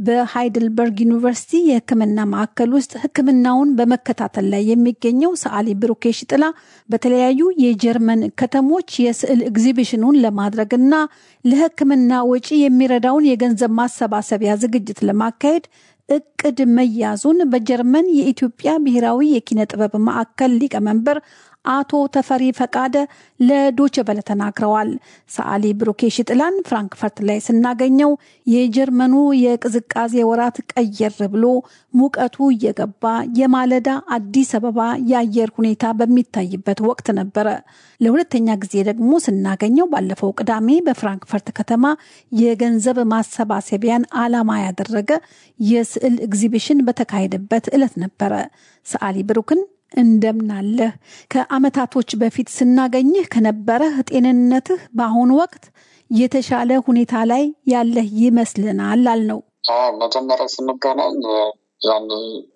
በሃይድልበርግ ዩኒቨርሲቲ የሕክምና ማዕከል ውስጥ ሕክምናውን በመከታተል ላይ የሚገኘው ሰዓሊ ብሩክ የሽጥላ በተለያዩ የጀርመን ከተሞች የስዕል ኤግዚቢሽኑን ለማድረግና ለሕክምና ወጪ የሚረዳውን የገንዘብ ማሰባሰቢያ ዝግጅት ለማካሄድ እቅድ መያዙን በጀርመን የኢትዮጵያ ብሔራዊ የኪነ ጥበብ ማዕከል ሊቀመንበር አቶ ተፈሪ ፈቃደ ለዶቸ በለ ተናግረዋል። ሰዓሊ ብሩክ የሽጥላን ፍራንክፈርት ላይ ስናገኘው የጀርመኑ የቅዝቃዜ ወራት ቀየር ብሎ ሙቀቱ እየገባ የማለዳ አዲስ አበባ የአየር ሁኔታ በሚታይበት ወቅት ነበረ። ለሁለተኛ ጊዜ ደግሞ ስናገኘው ባለፈው ቅዳሜ በፍራንክፈርት ከተማ የገንዘብ ማሰባሰቢያን ዓላማ ያደረገ የስዕል ኤግዚቢሽን በተካሄደበት ዕለት ነበረ። ሰዓሊ ብሩክን እንደምናለህ ከዓመታቶች በፊት ስናገኝህ ከነበረህ ጤንነትህ በአሁኑ ወቅት የተሻለ ሁኔታ ላይ ያለህ ይመስልናል አልነው። መጀመሪያ ስንገናኝ ያኔ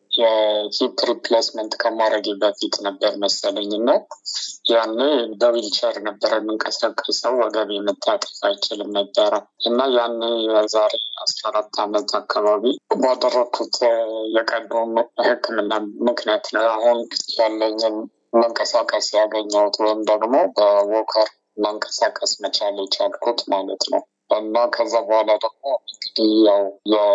የሂፕ ሪፕሌስመንት ከማድረግ በፊት ነበር መሰለኝ እና ያኔ በዊልቸር ነበረ የምንቀሳቀሰው ወገብ መታጠፍ አይችልም ነበረ እና ያኔ የዛሬ አስራ አራት ዓመት አካባቢ ባደረግኩት የቀዶ ሕክምና ምክንያት ነው አሁን ያለኝን መንቀሳቀስ ያገኘሁት ወይም ደግሞ በዎከር መንቀሳቀስ መቻል የቻልኩት ማለት ነው። እና ከዛ በኋላ ደግሞ እንግዲህ ያው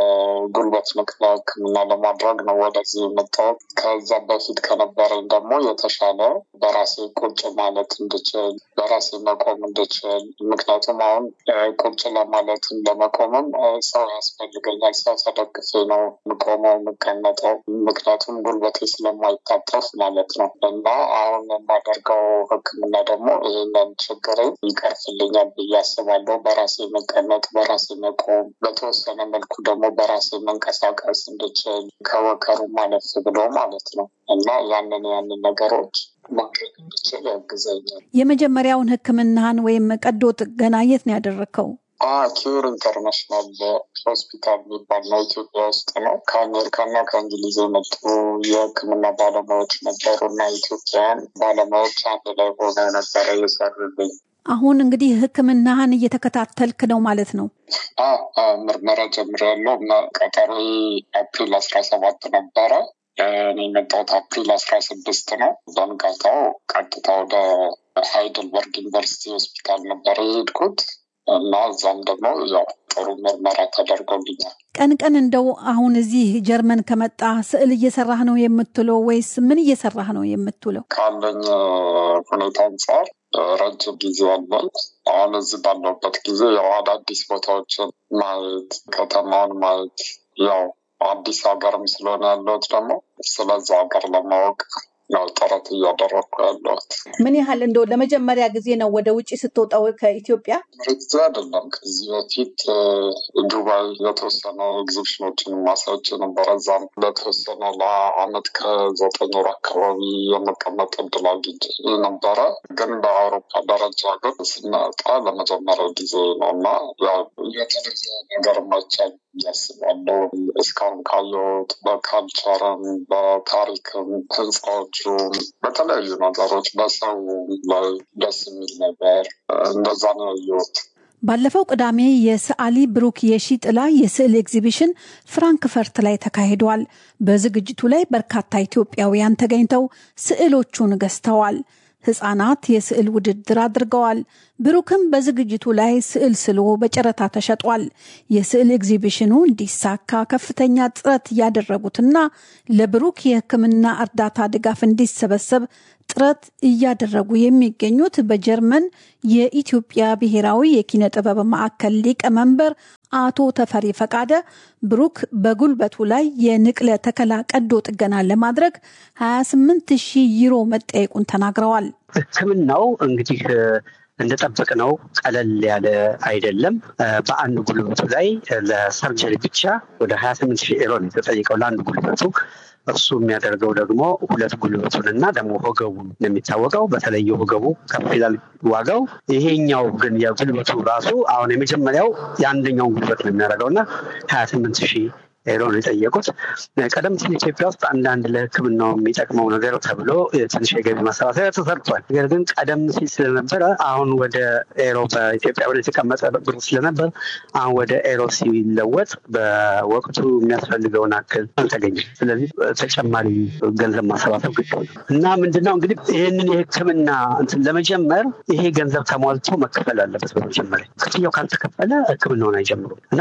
የጉልበት ንቅለ ህክምና ለማድረግ ነው ወደዚህ የመጣሁት። ከዛ በፊት ከነበረኝ ደግሞ የተሻለ በራሴ ቁጭ ማለት እንድችል፣ በራሴ መቆም እንድችል። ምክንያቱም አሁን ቁጭ ለማለትም ለመቆምም ሰው ያስፈልገኛል። ሰው ተደግፌ ነው የምቆመው የምቀመጠው፣ ምክንያቱም ጉልበቴ ስለማይታጠፍ ማለት ነው። እና አሁን የማደርገው ህክምና ደግሞ ይህንን ችግር ይቀርፍልኛል ብዬ አስባለሁ። በራሴ መቀመጥ፣ በራሴ መቆም፣ በተወሰነ መልኩ ደግሞ በራሴ መንቀሳቀስ እንድችል ከወከሩ ማለፍ ብሎ ማለት ነው እና ያንን ያንን ነገሮች ማድረግ እንድችል ያግዘኛል። የመጀመሪያውን ህክምናህን ወይም ቀዶ ጥገና የት ነው ያደረግከው? ኪዩር ኢንተርናሽናል ሆስፒታል የሚባል ነው፣ ኢትዮጵያ ውስጥ ነው። ከአሜሪካና ከእንግሊዝ የመጡ የህክምና ባለሙያዎች ነበሩ እና ኢትዮጵያውያን ባለሙያዎች አንድ ላይ ሆነው ነበረ የሰሩልኝ። አሁን እንግዲህ ህክምናህን እየተከታተልክ ነው ማለት ነው? ምርመራ ጀምሬያለሁ እና ቀጠሮ አፕሪል አስራ ሰባት ነበረ። እኔ የመጣሁት አፕሪል አስራ ስድስት ነው። በንጋታው ቀጥታ ወደ ሃይድልበርግ ዩኒቨርሲቲ ሆስፒታል ነበረ የሄድኩት እና እዛም ደግሞ ያው ጥሩ ምርመራ ተደርጎልኛል። ቀን ቀን እንደው አሁን እዚህ ጀርመን ከመጣ ስዕል እየሰራህ ነው የምትውለው ወይስ ምን እየሰራህ ነው የምትውለው? ካለኝ ሁኔታ አንጻር ረጅም ጊዜ አለን። አሁን እዚህ ባለሁበት ጊዜ ያው አዳዲስ ቦታዎችን ማየት፣ ከተማውን ማየት ያው አዲስ ሀገርም ስለሆነ ያለሁት ደግሞ ስለዛ ሀገር ለማወቅ ነው ጥረት እያደረግኩ ያለሁት። ምን ያህል እንደው ለመጀመሪያ ጊዜ ነው ወደ ውጭ ስትወጣው ከኢትዮጵያ? ጊዜ አይደለም። ከዚህ በፊት ዱባይ የተወሰነ ኤግዚቢሽኖችን ማሳዮች ነበረ። እዛም ለተወሰነ ለአመት ከዘጠኝ ወር አካባቢ የመቀመጥ እድል አግኝቼ ነበረ። ግን በአውሮፓ ደረጃ ግን ስናወጣ ለመጀመሪያ ጊዜ ነው እና የተለየ ነገር ማይቻል ያስባለሁ። እስካሁን ካየሁት በካልቸርም፣ በታሪክም፣ ህንፃዎቹ፣ በተለያዩ ነገሮች በሰው ላይ ደስ የሚል ነገር እንደዛ ነው ያየሁት። ባለፈው ቅዳሜ የሰዓሊ ብሩክ የሺጥላ የስዕል ኤግዚቢሽን ፍራንክፈርት ላይ ተካሂዷል። በዝግጅቱ ላይ በርካታ ኢትዮጵያውያን ተገኝተው ስዕሎቹን ገዝተዋል። ህጻናት የስዕል ውድድር አድርገዋል። ብሩክም በዝግጅቱ ላይ ስዕል ስሎ በጨረታ ተሸጧል። የስዕል ኤግዚቢሽኑ እንዲሳካ ከፍተኛ ጥረት እያደረጉትና ለብሩክ የሕክምና እርዳታ ድጋፍ እንዲሰበሰብ ጥረት እያደረጉ የሚገኙት በጀርመን የኢትዮጵያ ብሔራዊ የኪነ ጥበብ ማዕከል ሊቀመንበር አቶ ተፈሪ ፈቃደ ብሩክ በጉልበቱ ላይ የንቅለ ተከላ ቀዶ ጥገና ለማድረግ 28 ሺህ ዩሮ መጠየቁን ተናግረዋል። ሕክምናው እንግዲህ እንደጠበቅነው ቀለል ያለ አይደለም። በአንድ ጉልበቱ ላይ ለሰርጀሪ ብቻ ወደ 28 ሺህ ዩሮ ነው የተጠየቀው ለአንድ ጉልበቱ። እሱ የሚያደርገው ደግሞ ሁለት ጉልበቱን እና ደግሞ ወገቡን ነው የሚታወቀው። በተለይ ወገቡ ከፍ ይላል ዋጋው። ይሄኛው ግን የጉልበቱ ራሱ አሁን የመጀመሪያው የአንደኛውን ጉልበት ነው የሚያደርገው እና ሀያ ስምንት ሺህ ሄሮ ነው የጠየቁት። ቀደም ሲል ኢትዮጵያ ውስጥ አንዳንድ ለሕክምናው የሚጠቅመው ነገር ተብሎ ትንሽ የገቢ ማሰባሰቢያ ተሰርቷል። ነገር ግን ቀደም ሲል ስለነበረ አሁን ወደ ኤሮ በኢትዮጵያ ወደ የተቀመጠ ብር ስለነበር አሁን ወደ ኤሮ ሲለወጥ በወቅቱ የሚያስፈልገውን አክል አልተገኘም። ስለዚህ ተጨማሪ ገንዘብ ማሰባሰብ ግድ እና ምንድነው እንግዲህ ይህንን የሕክምና እንትን ለመጀመር ይሄ ገንዘብ ተሟልቶ መከፈል አለበት። በመጀመሪያ ክፍያው ካልተከፈለ ሕክምናውን አይጀምሩም እና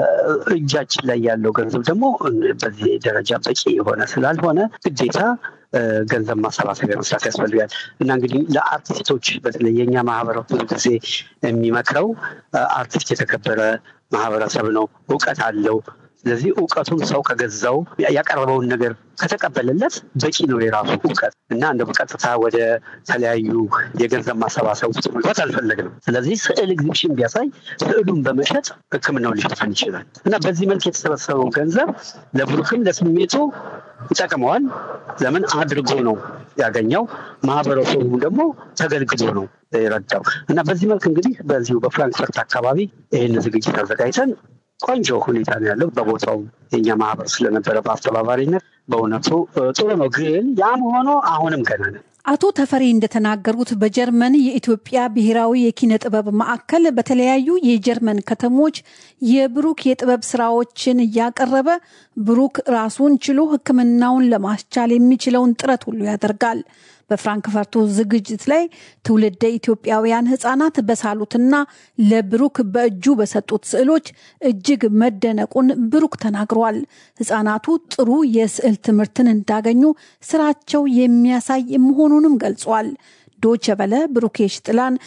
በእጃችን ላይ ያለው ገንዘብ ደግሞ በዚህ ደረጃ በቂ የሆነ ስላልሆነ ግዴታ ገንዘብ ማሰባሰቢያ መስራት ያስፈልጋል እና እንግዲህ ለአርቲስቶች በተለይ የኛ ማህበረሰብ ብዙ ጊዜ የሚመክረው አርቲስት የተከበረ ማህበረሰብ ነው፣ እውቀት አለው። ስለዚህ እውቀቱን ሰው ከገዛው ያቀረበውን ነገር ከተቀበለለት በቂ ነው የራሱ እውቀት እና እንደ በቀጥታ ወደ ተለያዩ የገንዘብ ማሰባሰብ ውስጥ መግባት አልፈለግንም። ስለዚህ ስዕል ኤግዚቢሽን ቢያሳይ ስዕሉን በመሸጥ ሕክምናውን ሊሸፈን ይችላል እና በዚህ መልክ የተሰበሰበው ገንዘብ ለብሩክም ለስሜቱ ይጠቅመዋል። ለምን አድርጎ ነው ያገኘው፣ ማህበረሰቡ ደግሞ ተገልግሎ ነው የረዳው እና በዚህ መልክ እንግዲህ በዚሁ በፍራንክፈርት አካባቢ ይህን ዝግጅት አዘጋጅተን ቆንጆ ሁኔታ ነው ያለው። በቦታው የኛ ማህበር ስለነበረ በአስተባባሪነት በእውነቱ ጥሩ ነው። ግን ያም ሆኖ አሁንም ገና ነው። አቶ ተፈሪ እንደተናገሩት በጀርመን የኢትዮጵያ ብሔራዊ የኪነ ጥበብ ማዕከል በተለያዩ የጀርመን ከተሞች የብሩክ የጥበብ ስራዎችን እያቀረበ ብሩክ ራሱን ችሎ ሕክምናውን ለማስቻል የሚችለውን ጥረት ሁሉ ያደርጋል። በፍራንክፈርቱ ዝግጅት ላይ ትውልደ ኢትዮጵያውያን ህጻናት በሳሉትና ለብሩክ በእጁ በሰጡት ስዕሎች እጅግ መደነቁን ብሩክ ተናግሯል። ህጻናቱ ጥሩ የስዕል ትምህርትን እንዳገኙ ስራቸው የሚያሳይ መሆኑንም ገልጿል። ዶቸ በለ ብሩኬሽ ጥላን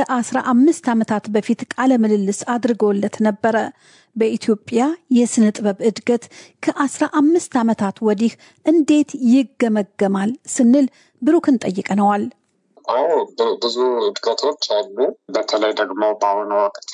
ከ15 ዓመታት በፊት ቃለ ምልልስ አድርገውለት ነበረ። በኢትዮጵያ የስነ ጥበብ እድገት ከ15 ዓመታት ወዲህ እንዴት ይገመገማል ስንል ብሩክን ጠይቀነዋል። አዎ ብዙ እድገቶች አሉ። በተለይ ደግሞ በአሁኑ ወቅት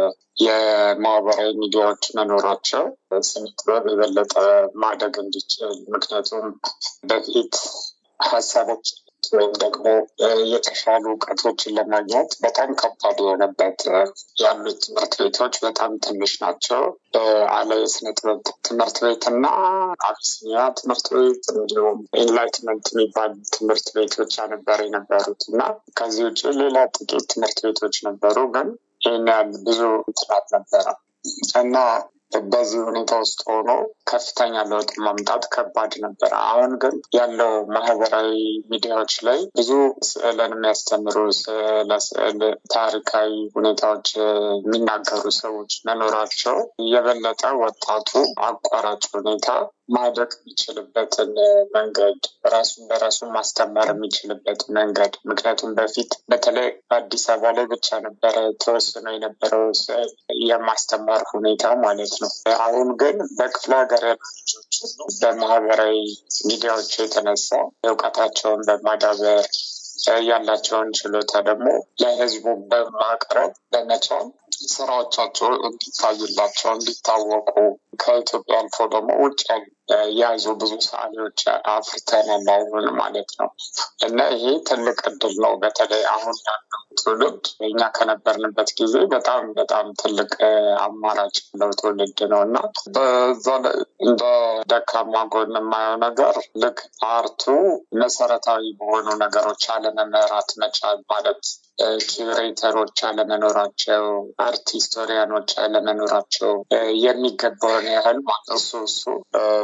የማህበራዊ ሚዲያዎች መኖራቸው ስነ ጥበብ የበለጠ ማደግ እንዲችል ምክንያቱም በፊት ሀሳቦች ወይም ደግሞ የተሻሉ እውቀቶችን ለማግኘት በጣም ከባድ የሆነበት ያሉት ትምህርት ቤቶች በጣም ትንሽ ናቸው። አለ የስነ ጥበብ ትምህርት ቤት እና አቢሲኒያ ትምህርት ቤት እንዲሁም ኢንላይትመንት የሚባል ትምህርት ቤት ብቻ ነበር የነበሩት እና ከዚህ ውጭ ሌላ ጥቂት ትምህርት ቤቶች ነበሩ፣ ግን ይህን ያህል ብዙ ጥናት ነበረ እና በዚህ ሁኔታ ውስጥ ሆኖ ከፍተኛ ለውጥ ማምጣት ከባድ ነበረ። አሁን ግን ያለው ማህበራዊ ሚዲያዎች ላይ ብዙ ስዕልን የሚያስተምሩ ለስዕል ታሪካዊ ሁኔታዎች የሚናገሩ ሰዎች መኖራቸው የበለጠ ወጣቱ አቋራጭ ሁኔታ ማደግ የሚችልበትን መንገድ ራሱን በራሱ ማስተማር የሚችልበት መንገድ ምክንያቱም በፊት በተለይ በአዲስ አበባ ላይ ብቻ ነበረ ተወስኖ የነበረው ስዕል የማስተማር ሁኔታ ማለት ነው። አሁን ግን በክፍለ ሀገር ያሉ ልጆች በማህበራዊ ሚዲያዎች የተነሳ እውቀታቸውን በማዳበር ያላቸውን ችሎታ ደግሞ ለህዝቡ በማቅረብ በመቻል ስራዎቻቸው እንዲታዩላቸው እንዲታወቁ ከኢትዮጵያ አልፎ ደግሞ ውጭ የያዙ ብዙ ሰዓሊዎች አፍርተናል አሁን ማለት ነው እና ይሄ ትልቅ እድል ነው። በተለይ አሁን ያለው ትውልድ እኛ ከነበርንበት ጊዜ በጣም በጣም ትልቅ አማራጭ ያለው ትውልድ ነው እና በዛ ላይ እንደ ደካማ ጎን የማየው ነገር ልክ አርቱ መሰረታዊ በሆኑ ነገሮች አለመመራት መቻል ማለት ኪሬተሮች አለመኖራቸው፣ አርት ሂስቶሪያኖች አለመኖራቸው የሚገባውን ያህል እሱ እሱ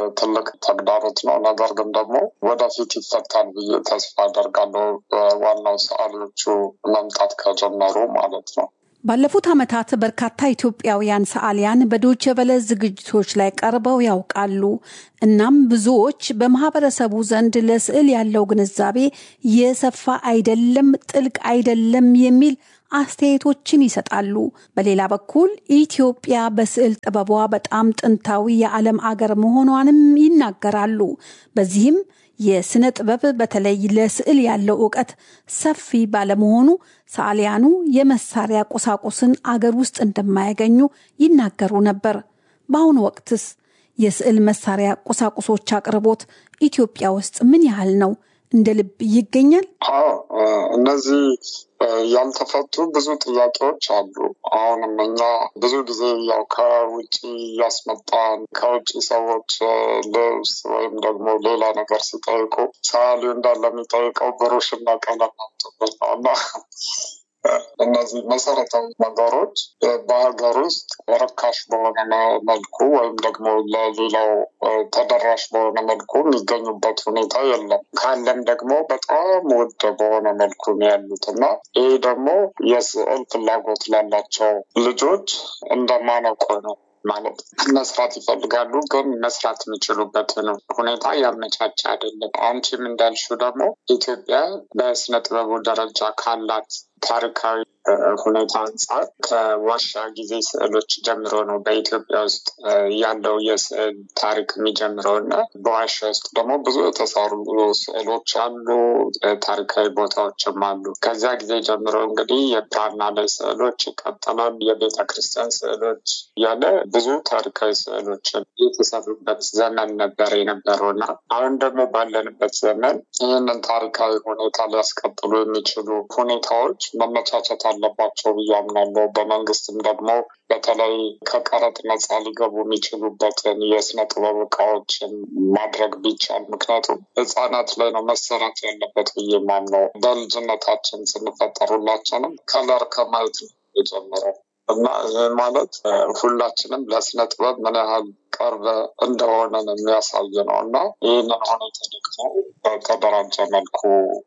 ትልቅ ተግዳሮት ነው። ነገር ግን ደግሞ ወደፊት ይፈታል ብዬ ተስፋ አደርጋለሁ። ዋናው ሰዓሊዎቹ መምጣት ከጀመሩ ማለት ነው። ባለፉት ዓመታት በርካታ ኢትዮጵያውያን ሰዓሊያን በዶቼ ቬለ ዝግጅቶች ላይ ቀርበው ያውቃሉ። እናም ብዙዎች በማህበረሰቡ ዘንድ ለስዕል ያለው ግንዛቤ የሰፋ አይደለም፣ ጥልቅ አይደለም የሚል አስተያየቶችን ይሰጣሉ። በሌላ በኩል ኢትዮጵያ በስዕል ጥበቧ በጣም ጥንታዊ የዓለም አገር መሆኗንም ይናገራሉ። በዚህም የስነ ጥበብ በተለይ ለስዕል ያለው እውቀት ሰፊ ባለመሆኑ ሰዓሊያኑ የመሳሪያ ቁሳቁስን አገር ውስጥ እንደማያገኙ ይናገሩ ነበር። በአሁኑ ወቅትስ የስዕል መሳሪያ ቁሳቁሶች አቅርቦት ኢትዮጵያ ውስጥ ምን ያህል ነው? እንደ ልብ ይገኛል? አዎ እነዚህ ያልተፈቱ ብዙ ጥያቄዎች አሉ። አሁንም እኛ ብዙ ጊዜ ያው ከውጭ እያስመጣን ከውጭ ሰዎች ልብስ ወይም ደግሞ ሌላ ነገር ሲጠይቁ ሰዓሊው እንዳለ የሚጠይቀው ብሩሽና ቀለም አምጡበት ነው እና እነዚህ መሰረታዊ ነገሮች በሀገር ውስጥ ርካሽ በሆነ መልኩ ወይም ደግሞ ለሌላው ተደራሽ በሆነ መልኩ የሚገኙበት ሁኔታ የለም። ካለም ደግሞ በጣም ውድ በሆነ መልኩ ነው ያሉት እና ይህ ደግሞ የስዕል ፍላጎት ላላቸው ልጆች እንደማነቆ ነው ማለት መስራት ይፈልጋሉ፣ ግን መስራት የሚችሉበትን ሁኔታ ያመቻቸ አይደለም። አንቺም እንዳልሽው ደግሞ ኢትዮጵያ በስነ ጥበቡ ደረጃ ካላት ታሪካዊ ሁኔታ አንጻር ከዋሻ ጊዜ ስዕሎች ጀምሮ ነው በኢትዮጵያ ውስጥ ያለው የስዕል ታሪክ የሚጀምረው እና በዋሻ ውስጥ ደግሞ ብዙ የተሰሩ ስዕሎች አሉ፣ ታሪካዊ ቦታዎችም አሉ። ከዚያ ጊዜ ጀምሮ እንግዲህ የብራና ላይ ስዕሎች ይቀጥላል፣ የቤተ ክርስቲያን ስዕሎች እያለ ብዙ ታሪካዊ ስዕሎችን የተሰሩበት ዘመን ነበር የነበረው እና አሁን ደግሞ ባለንበት ዘመን ይህንን ታሪካዊ ሁኔታ ሊያስቀጥሉ የሚችሉ ሁኔታዎች መመቻቸት አለባቸው ብዬ አምናለሁ። በመንግስትም ደግሞ በተለይ ከቀረጥ ነጻ ሊገቡ የሚችሉበትን የስነ ጥበብ እቃዎችን ማድረግ ቢቻል፣ ምክንያቱም ህጻናት ላይ ነው መሰራት ያለበት ብዬ ማምነው። በልጅነታችን ስንፈጠር ሁላችንም ከለር ከማየት ነው የጀመረው እና ይህ ማለት ሁላችንም ለስነ ጥበብ ምን ያህል ቅርብ እንደሆነ የሚያሳይ ነው እና ይህንን ሁኔታ ደግሞ በተደራጀ መልኩ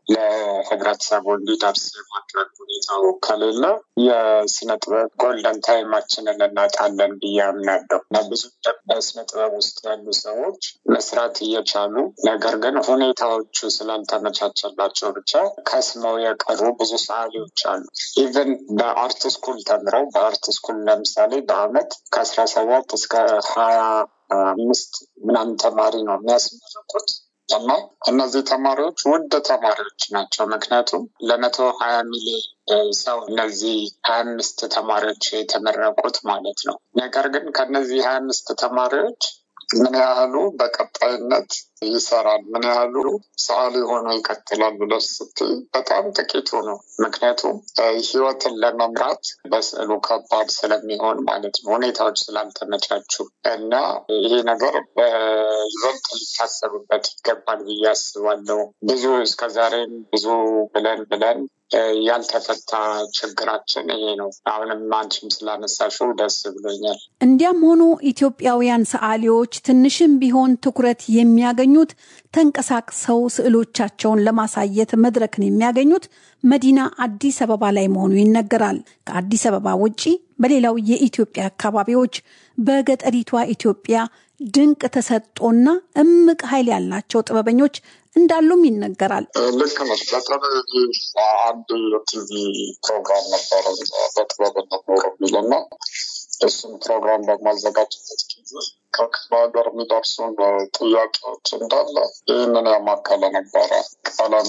ለህብረተሰቡ እንዲደርስ የማድረግ ሁኔታው ከሌለ የስነ ጥበብ ጎልደን ታይማችንን እናጣለን ብዬ አምናለሁ እና ብዙ በስነ ጥበብ ውስጥ ያሉ ሰዎች መስራት እየቻሉ ነገር ግን ሁኔታዎቹ ስላልተመቻቸላቸው ብቻ ከስመው የቀሩ ብዙ ሰዓሊዎች አሉ። ኢቨን በአርት ስኩል ተምረው በአርት ስኩል ለምሳሌ በአመት ከአስራ ሰባት እስከ ሀያ አምስት ምናምን ተማሪ ነው የሚያስመረቁት እና እነዚህ ተማሪዎች ውድ ተማሪዎች ናቸው። ምክንያቱም ለመቶ ሀያ ሚሊዮን ሰው እነዚህ ሀያ አምስት ተማሪዎች የተመረቁት ማለት ነው። ነገር ግን ከነዚህ ሀያ አምስት ተማሪዎች ምን ያህሉ በቀጣይነት ይሰራል፣ ምን ያህሉ ሰዓሊ ሆኖ ይቀጥላል ብለሽ ስትይ በጣም ጥቂቱ ነው። ምክንያቱም ህይወትን ለመምራት በስዕሉ ከባድ ስለሚሆን ማለት ነው፣ ሁኔታዎች ስላልተመቻቹ እና ይሄ ነገር በይበልጥ ሊታሰብበት ይገባል ብዬ አስባለሁ። ብዙ እስከዛሬም ብዙ ብለን ብለን ያልተፈታ ችግራችን ይሄ ነው። አሁንም አንቺም ስላነሳሽው ደስ ብሎኛል። እንዲያም ሆኖ ኢትዮጵያውያን ሰዓሊዎች ትንሽም ቢሆን ትኩረት የሚያገኙት ተንቀሳቅሰው ስዕሎቻቸውን ለማሳየት መድረክን የሚያገኙት መዲና አዲስ አበባ ላይ መሆኑ ይነገራል። ከአዲስ አበባ ውጪ በሌላው የኢትዮጵያ አካባቢዎች በገጠሪቷ ኢትዮጵያ ድንቅ ተሰጦና እምቅ ኃይል ያላቸው ጥበበኞች እንዳሉም ይነገራል። ልክ ነሽ። በተለይ አንድ የቲቪ ፕሮግራም ነበረ በጥበብነት ኖሮ የሚልና እሱም ፕሮግራም በማዘጋጀበት ጊዜ ከክፍለ ሀገር የሚደርሱን ጥያቄዎች እንዳለ ይህንን ያማከለ ነበረ። ቀለም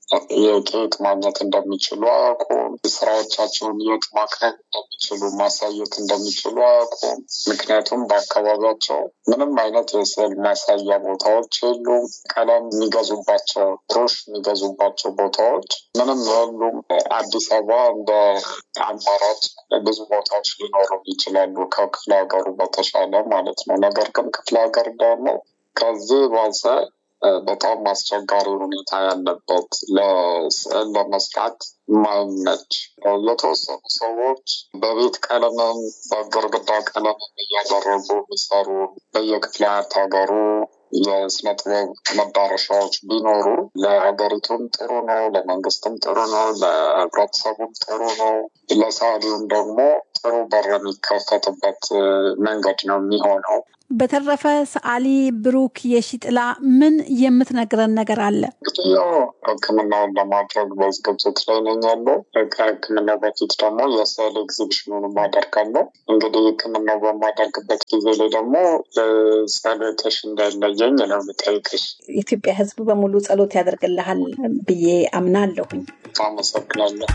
የት ማግኘት እንደሚችሉ አያውቁም። ስራዎቻቸውን የት ማቅረብ እንደሚችሉ ማሳየት እንደሚችሉ አያውቁም። ምክንያቱም በአካባቢያቸው ምንም አይነት የስዕል ማሳያ ቦታዎች የሉም። ቀለም የሚገዙባቸው ብሩሽ የሚገዙባቸው ቦታዎች ምንም የሉም። አዲስ አበባ እንደ አማራጭ ብዙ ቦታዎች ሊኖሩ ይችላሉ ከክፍለ ሀገሩ በተሻለ ማለት ነው። ነገር ግን ክፍለ ሀገር ደግሞ ከዚህ ባሰ በጣም አስቸጋሪ ሁኔታ ያለበት ለስዕል ለመስራት ማይመች የተወሰኑ ሰዎች በቤት ቀለምን በግርግዳ ቀለምን እያደረጉ የሚሰሩ በየክፍለ ሀገሩ የስነ ጥበብ መዳረሻዎች ቢኖሩ ለሀገሪቱም ጥሩ ነው፣ ለመንግስትም ጥሩ ነው፣ ለህብረተሰቡም ጥሩ ነው፣ ለሰዓሊውም ደግሞ ጥሩ በር የሚከፈትበት መንገድ ነው የሚሆነው። በተረፈ ሰዓሊ ብሩክ የሺጥላ ምን የምትነግረን ነገር አለ? እንግዲህ ያው ሕክምናውን ለማድረግ በዝግጅት ላይ ነኝ ያለው። ከሕክምናው በፊት ደግሞ የስዕል ኤግዚቢሽኑን አደርጋለሁ። እንግዲህ ሕክምናው በማደርግበት ጊዜ ላይ ደግሞ ጸሎትሽ እንዳይለየኝ ነው የምጠይቅሽ። የኢትዮጵያ ሕዝብ በሙሉ ጸሎት ያደርግልሃል ብዬ አምናለሁኝ። አመሰግናለሁ።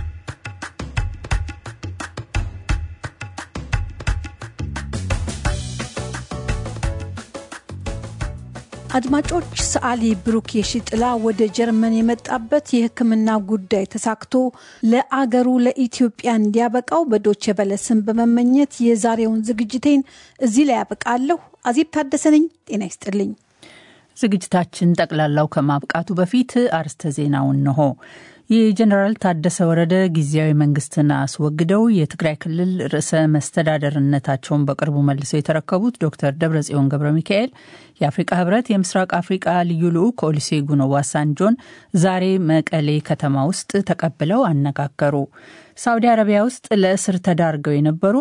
አድማጮች ሰዓሊ ብሩክ የሺጥላ ወደ ጀርመን የመጣበት የሕክምና ጉዳይ ተሳክቶ ለአገሩ ለኢትዮጵያ እንዲያበቃው በዶቼ ቬለ ስም በመመኘት የዛሬውን ዝግጅቴን እዚህ ላይ ያበቃለሁ። አዜብ ታደሰ ነኝ። ጤና ይስጥልኝ። ዝግጅታችን ጠቅላላው ከማብቃቱ በፊት አርስተ ዜናውን እንሆ። የጀኔራል ታደሰ ወረደ ጊዜያዊ መንግስትን አስወግደው የትግራይ ክልል ርዕሰ መስተዳደርነታቸውን በቅርቡ መልሰው የተረከቡት ዶክተር ደብረጽዮን ገብረ ሚካኤል የአፍሪቃ ህብረት የምስራቅ አፍሪቃ ልዩ ልዑክ ኦሉሴጉን ኦባሳንጆን ዛሬ መቀሌ ከተማ ውስጥ ተቀብለው አነጋገሩ። ሳውዲ አረቢያ ውስጥ ለእስር ተዳርገው የነበሩ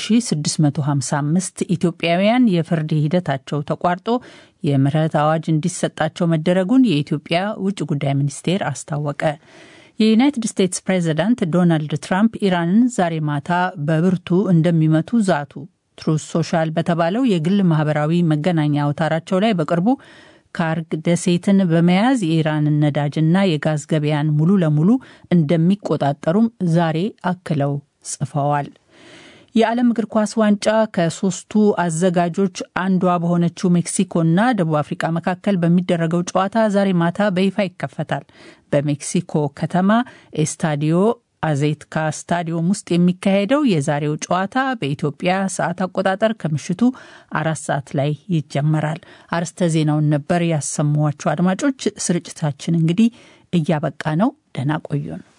1655 ኢትዮጵያውያን የፍርድ ሂደታቸው ተቋርጦ የምህረት አዋጅ እንዲሰጣቸው መደረጉን የኢትዮጵያ ውጭ ጉዳይ ሚኒስቴር አስታወቀ። የዩናይትድ ስቴትስ ፕሬዚዳንት ዶናልድ ትራምፕ ኢራንን ዛሬ ማታ በብርቱ እንደሚመቱ ዛቱ። ትሩስ ሶሻል በተባለው የግል ማህበራዊ መገናኛ አውታራቸው ላይ በቅርቡ ካርግ ደሴትን በመያዝ የኢራንን ነዳጅና የጋዝ ገበያን ሙሉ ለሙሉ እንደሚቆጣጠሩም ዛሬ አክለው ጽፈዋል። የዓለም እግር ኳስ ዋንጫ ከሶስቱ አዘጋጆች አንዷ በሆነችው ሜክሲኮና ደቡብ አፍሪካ መካከል በሚደረገው ጨዋታ ዛሬ ማታ በይፋ ይከፈታል። በሜክሲኮ ከተማ ኤስታዲዮ አዜትካ ስታዲዮም ውስጥ የሚካሄደው የዛሬው ጨዋታ በኢትዮጵያ ሰዓት አቆጣጠር ከምሽቱ አራት ሰዓት ላይ ይጀመራል። አርስተ ዜናውን ነበር ያሰሟቸው። አድማጮች፣ ስርጭታችን እንግዲህ እያበቃ ነው። ደህና ቆዩን።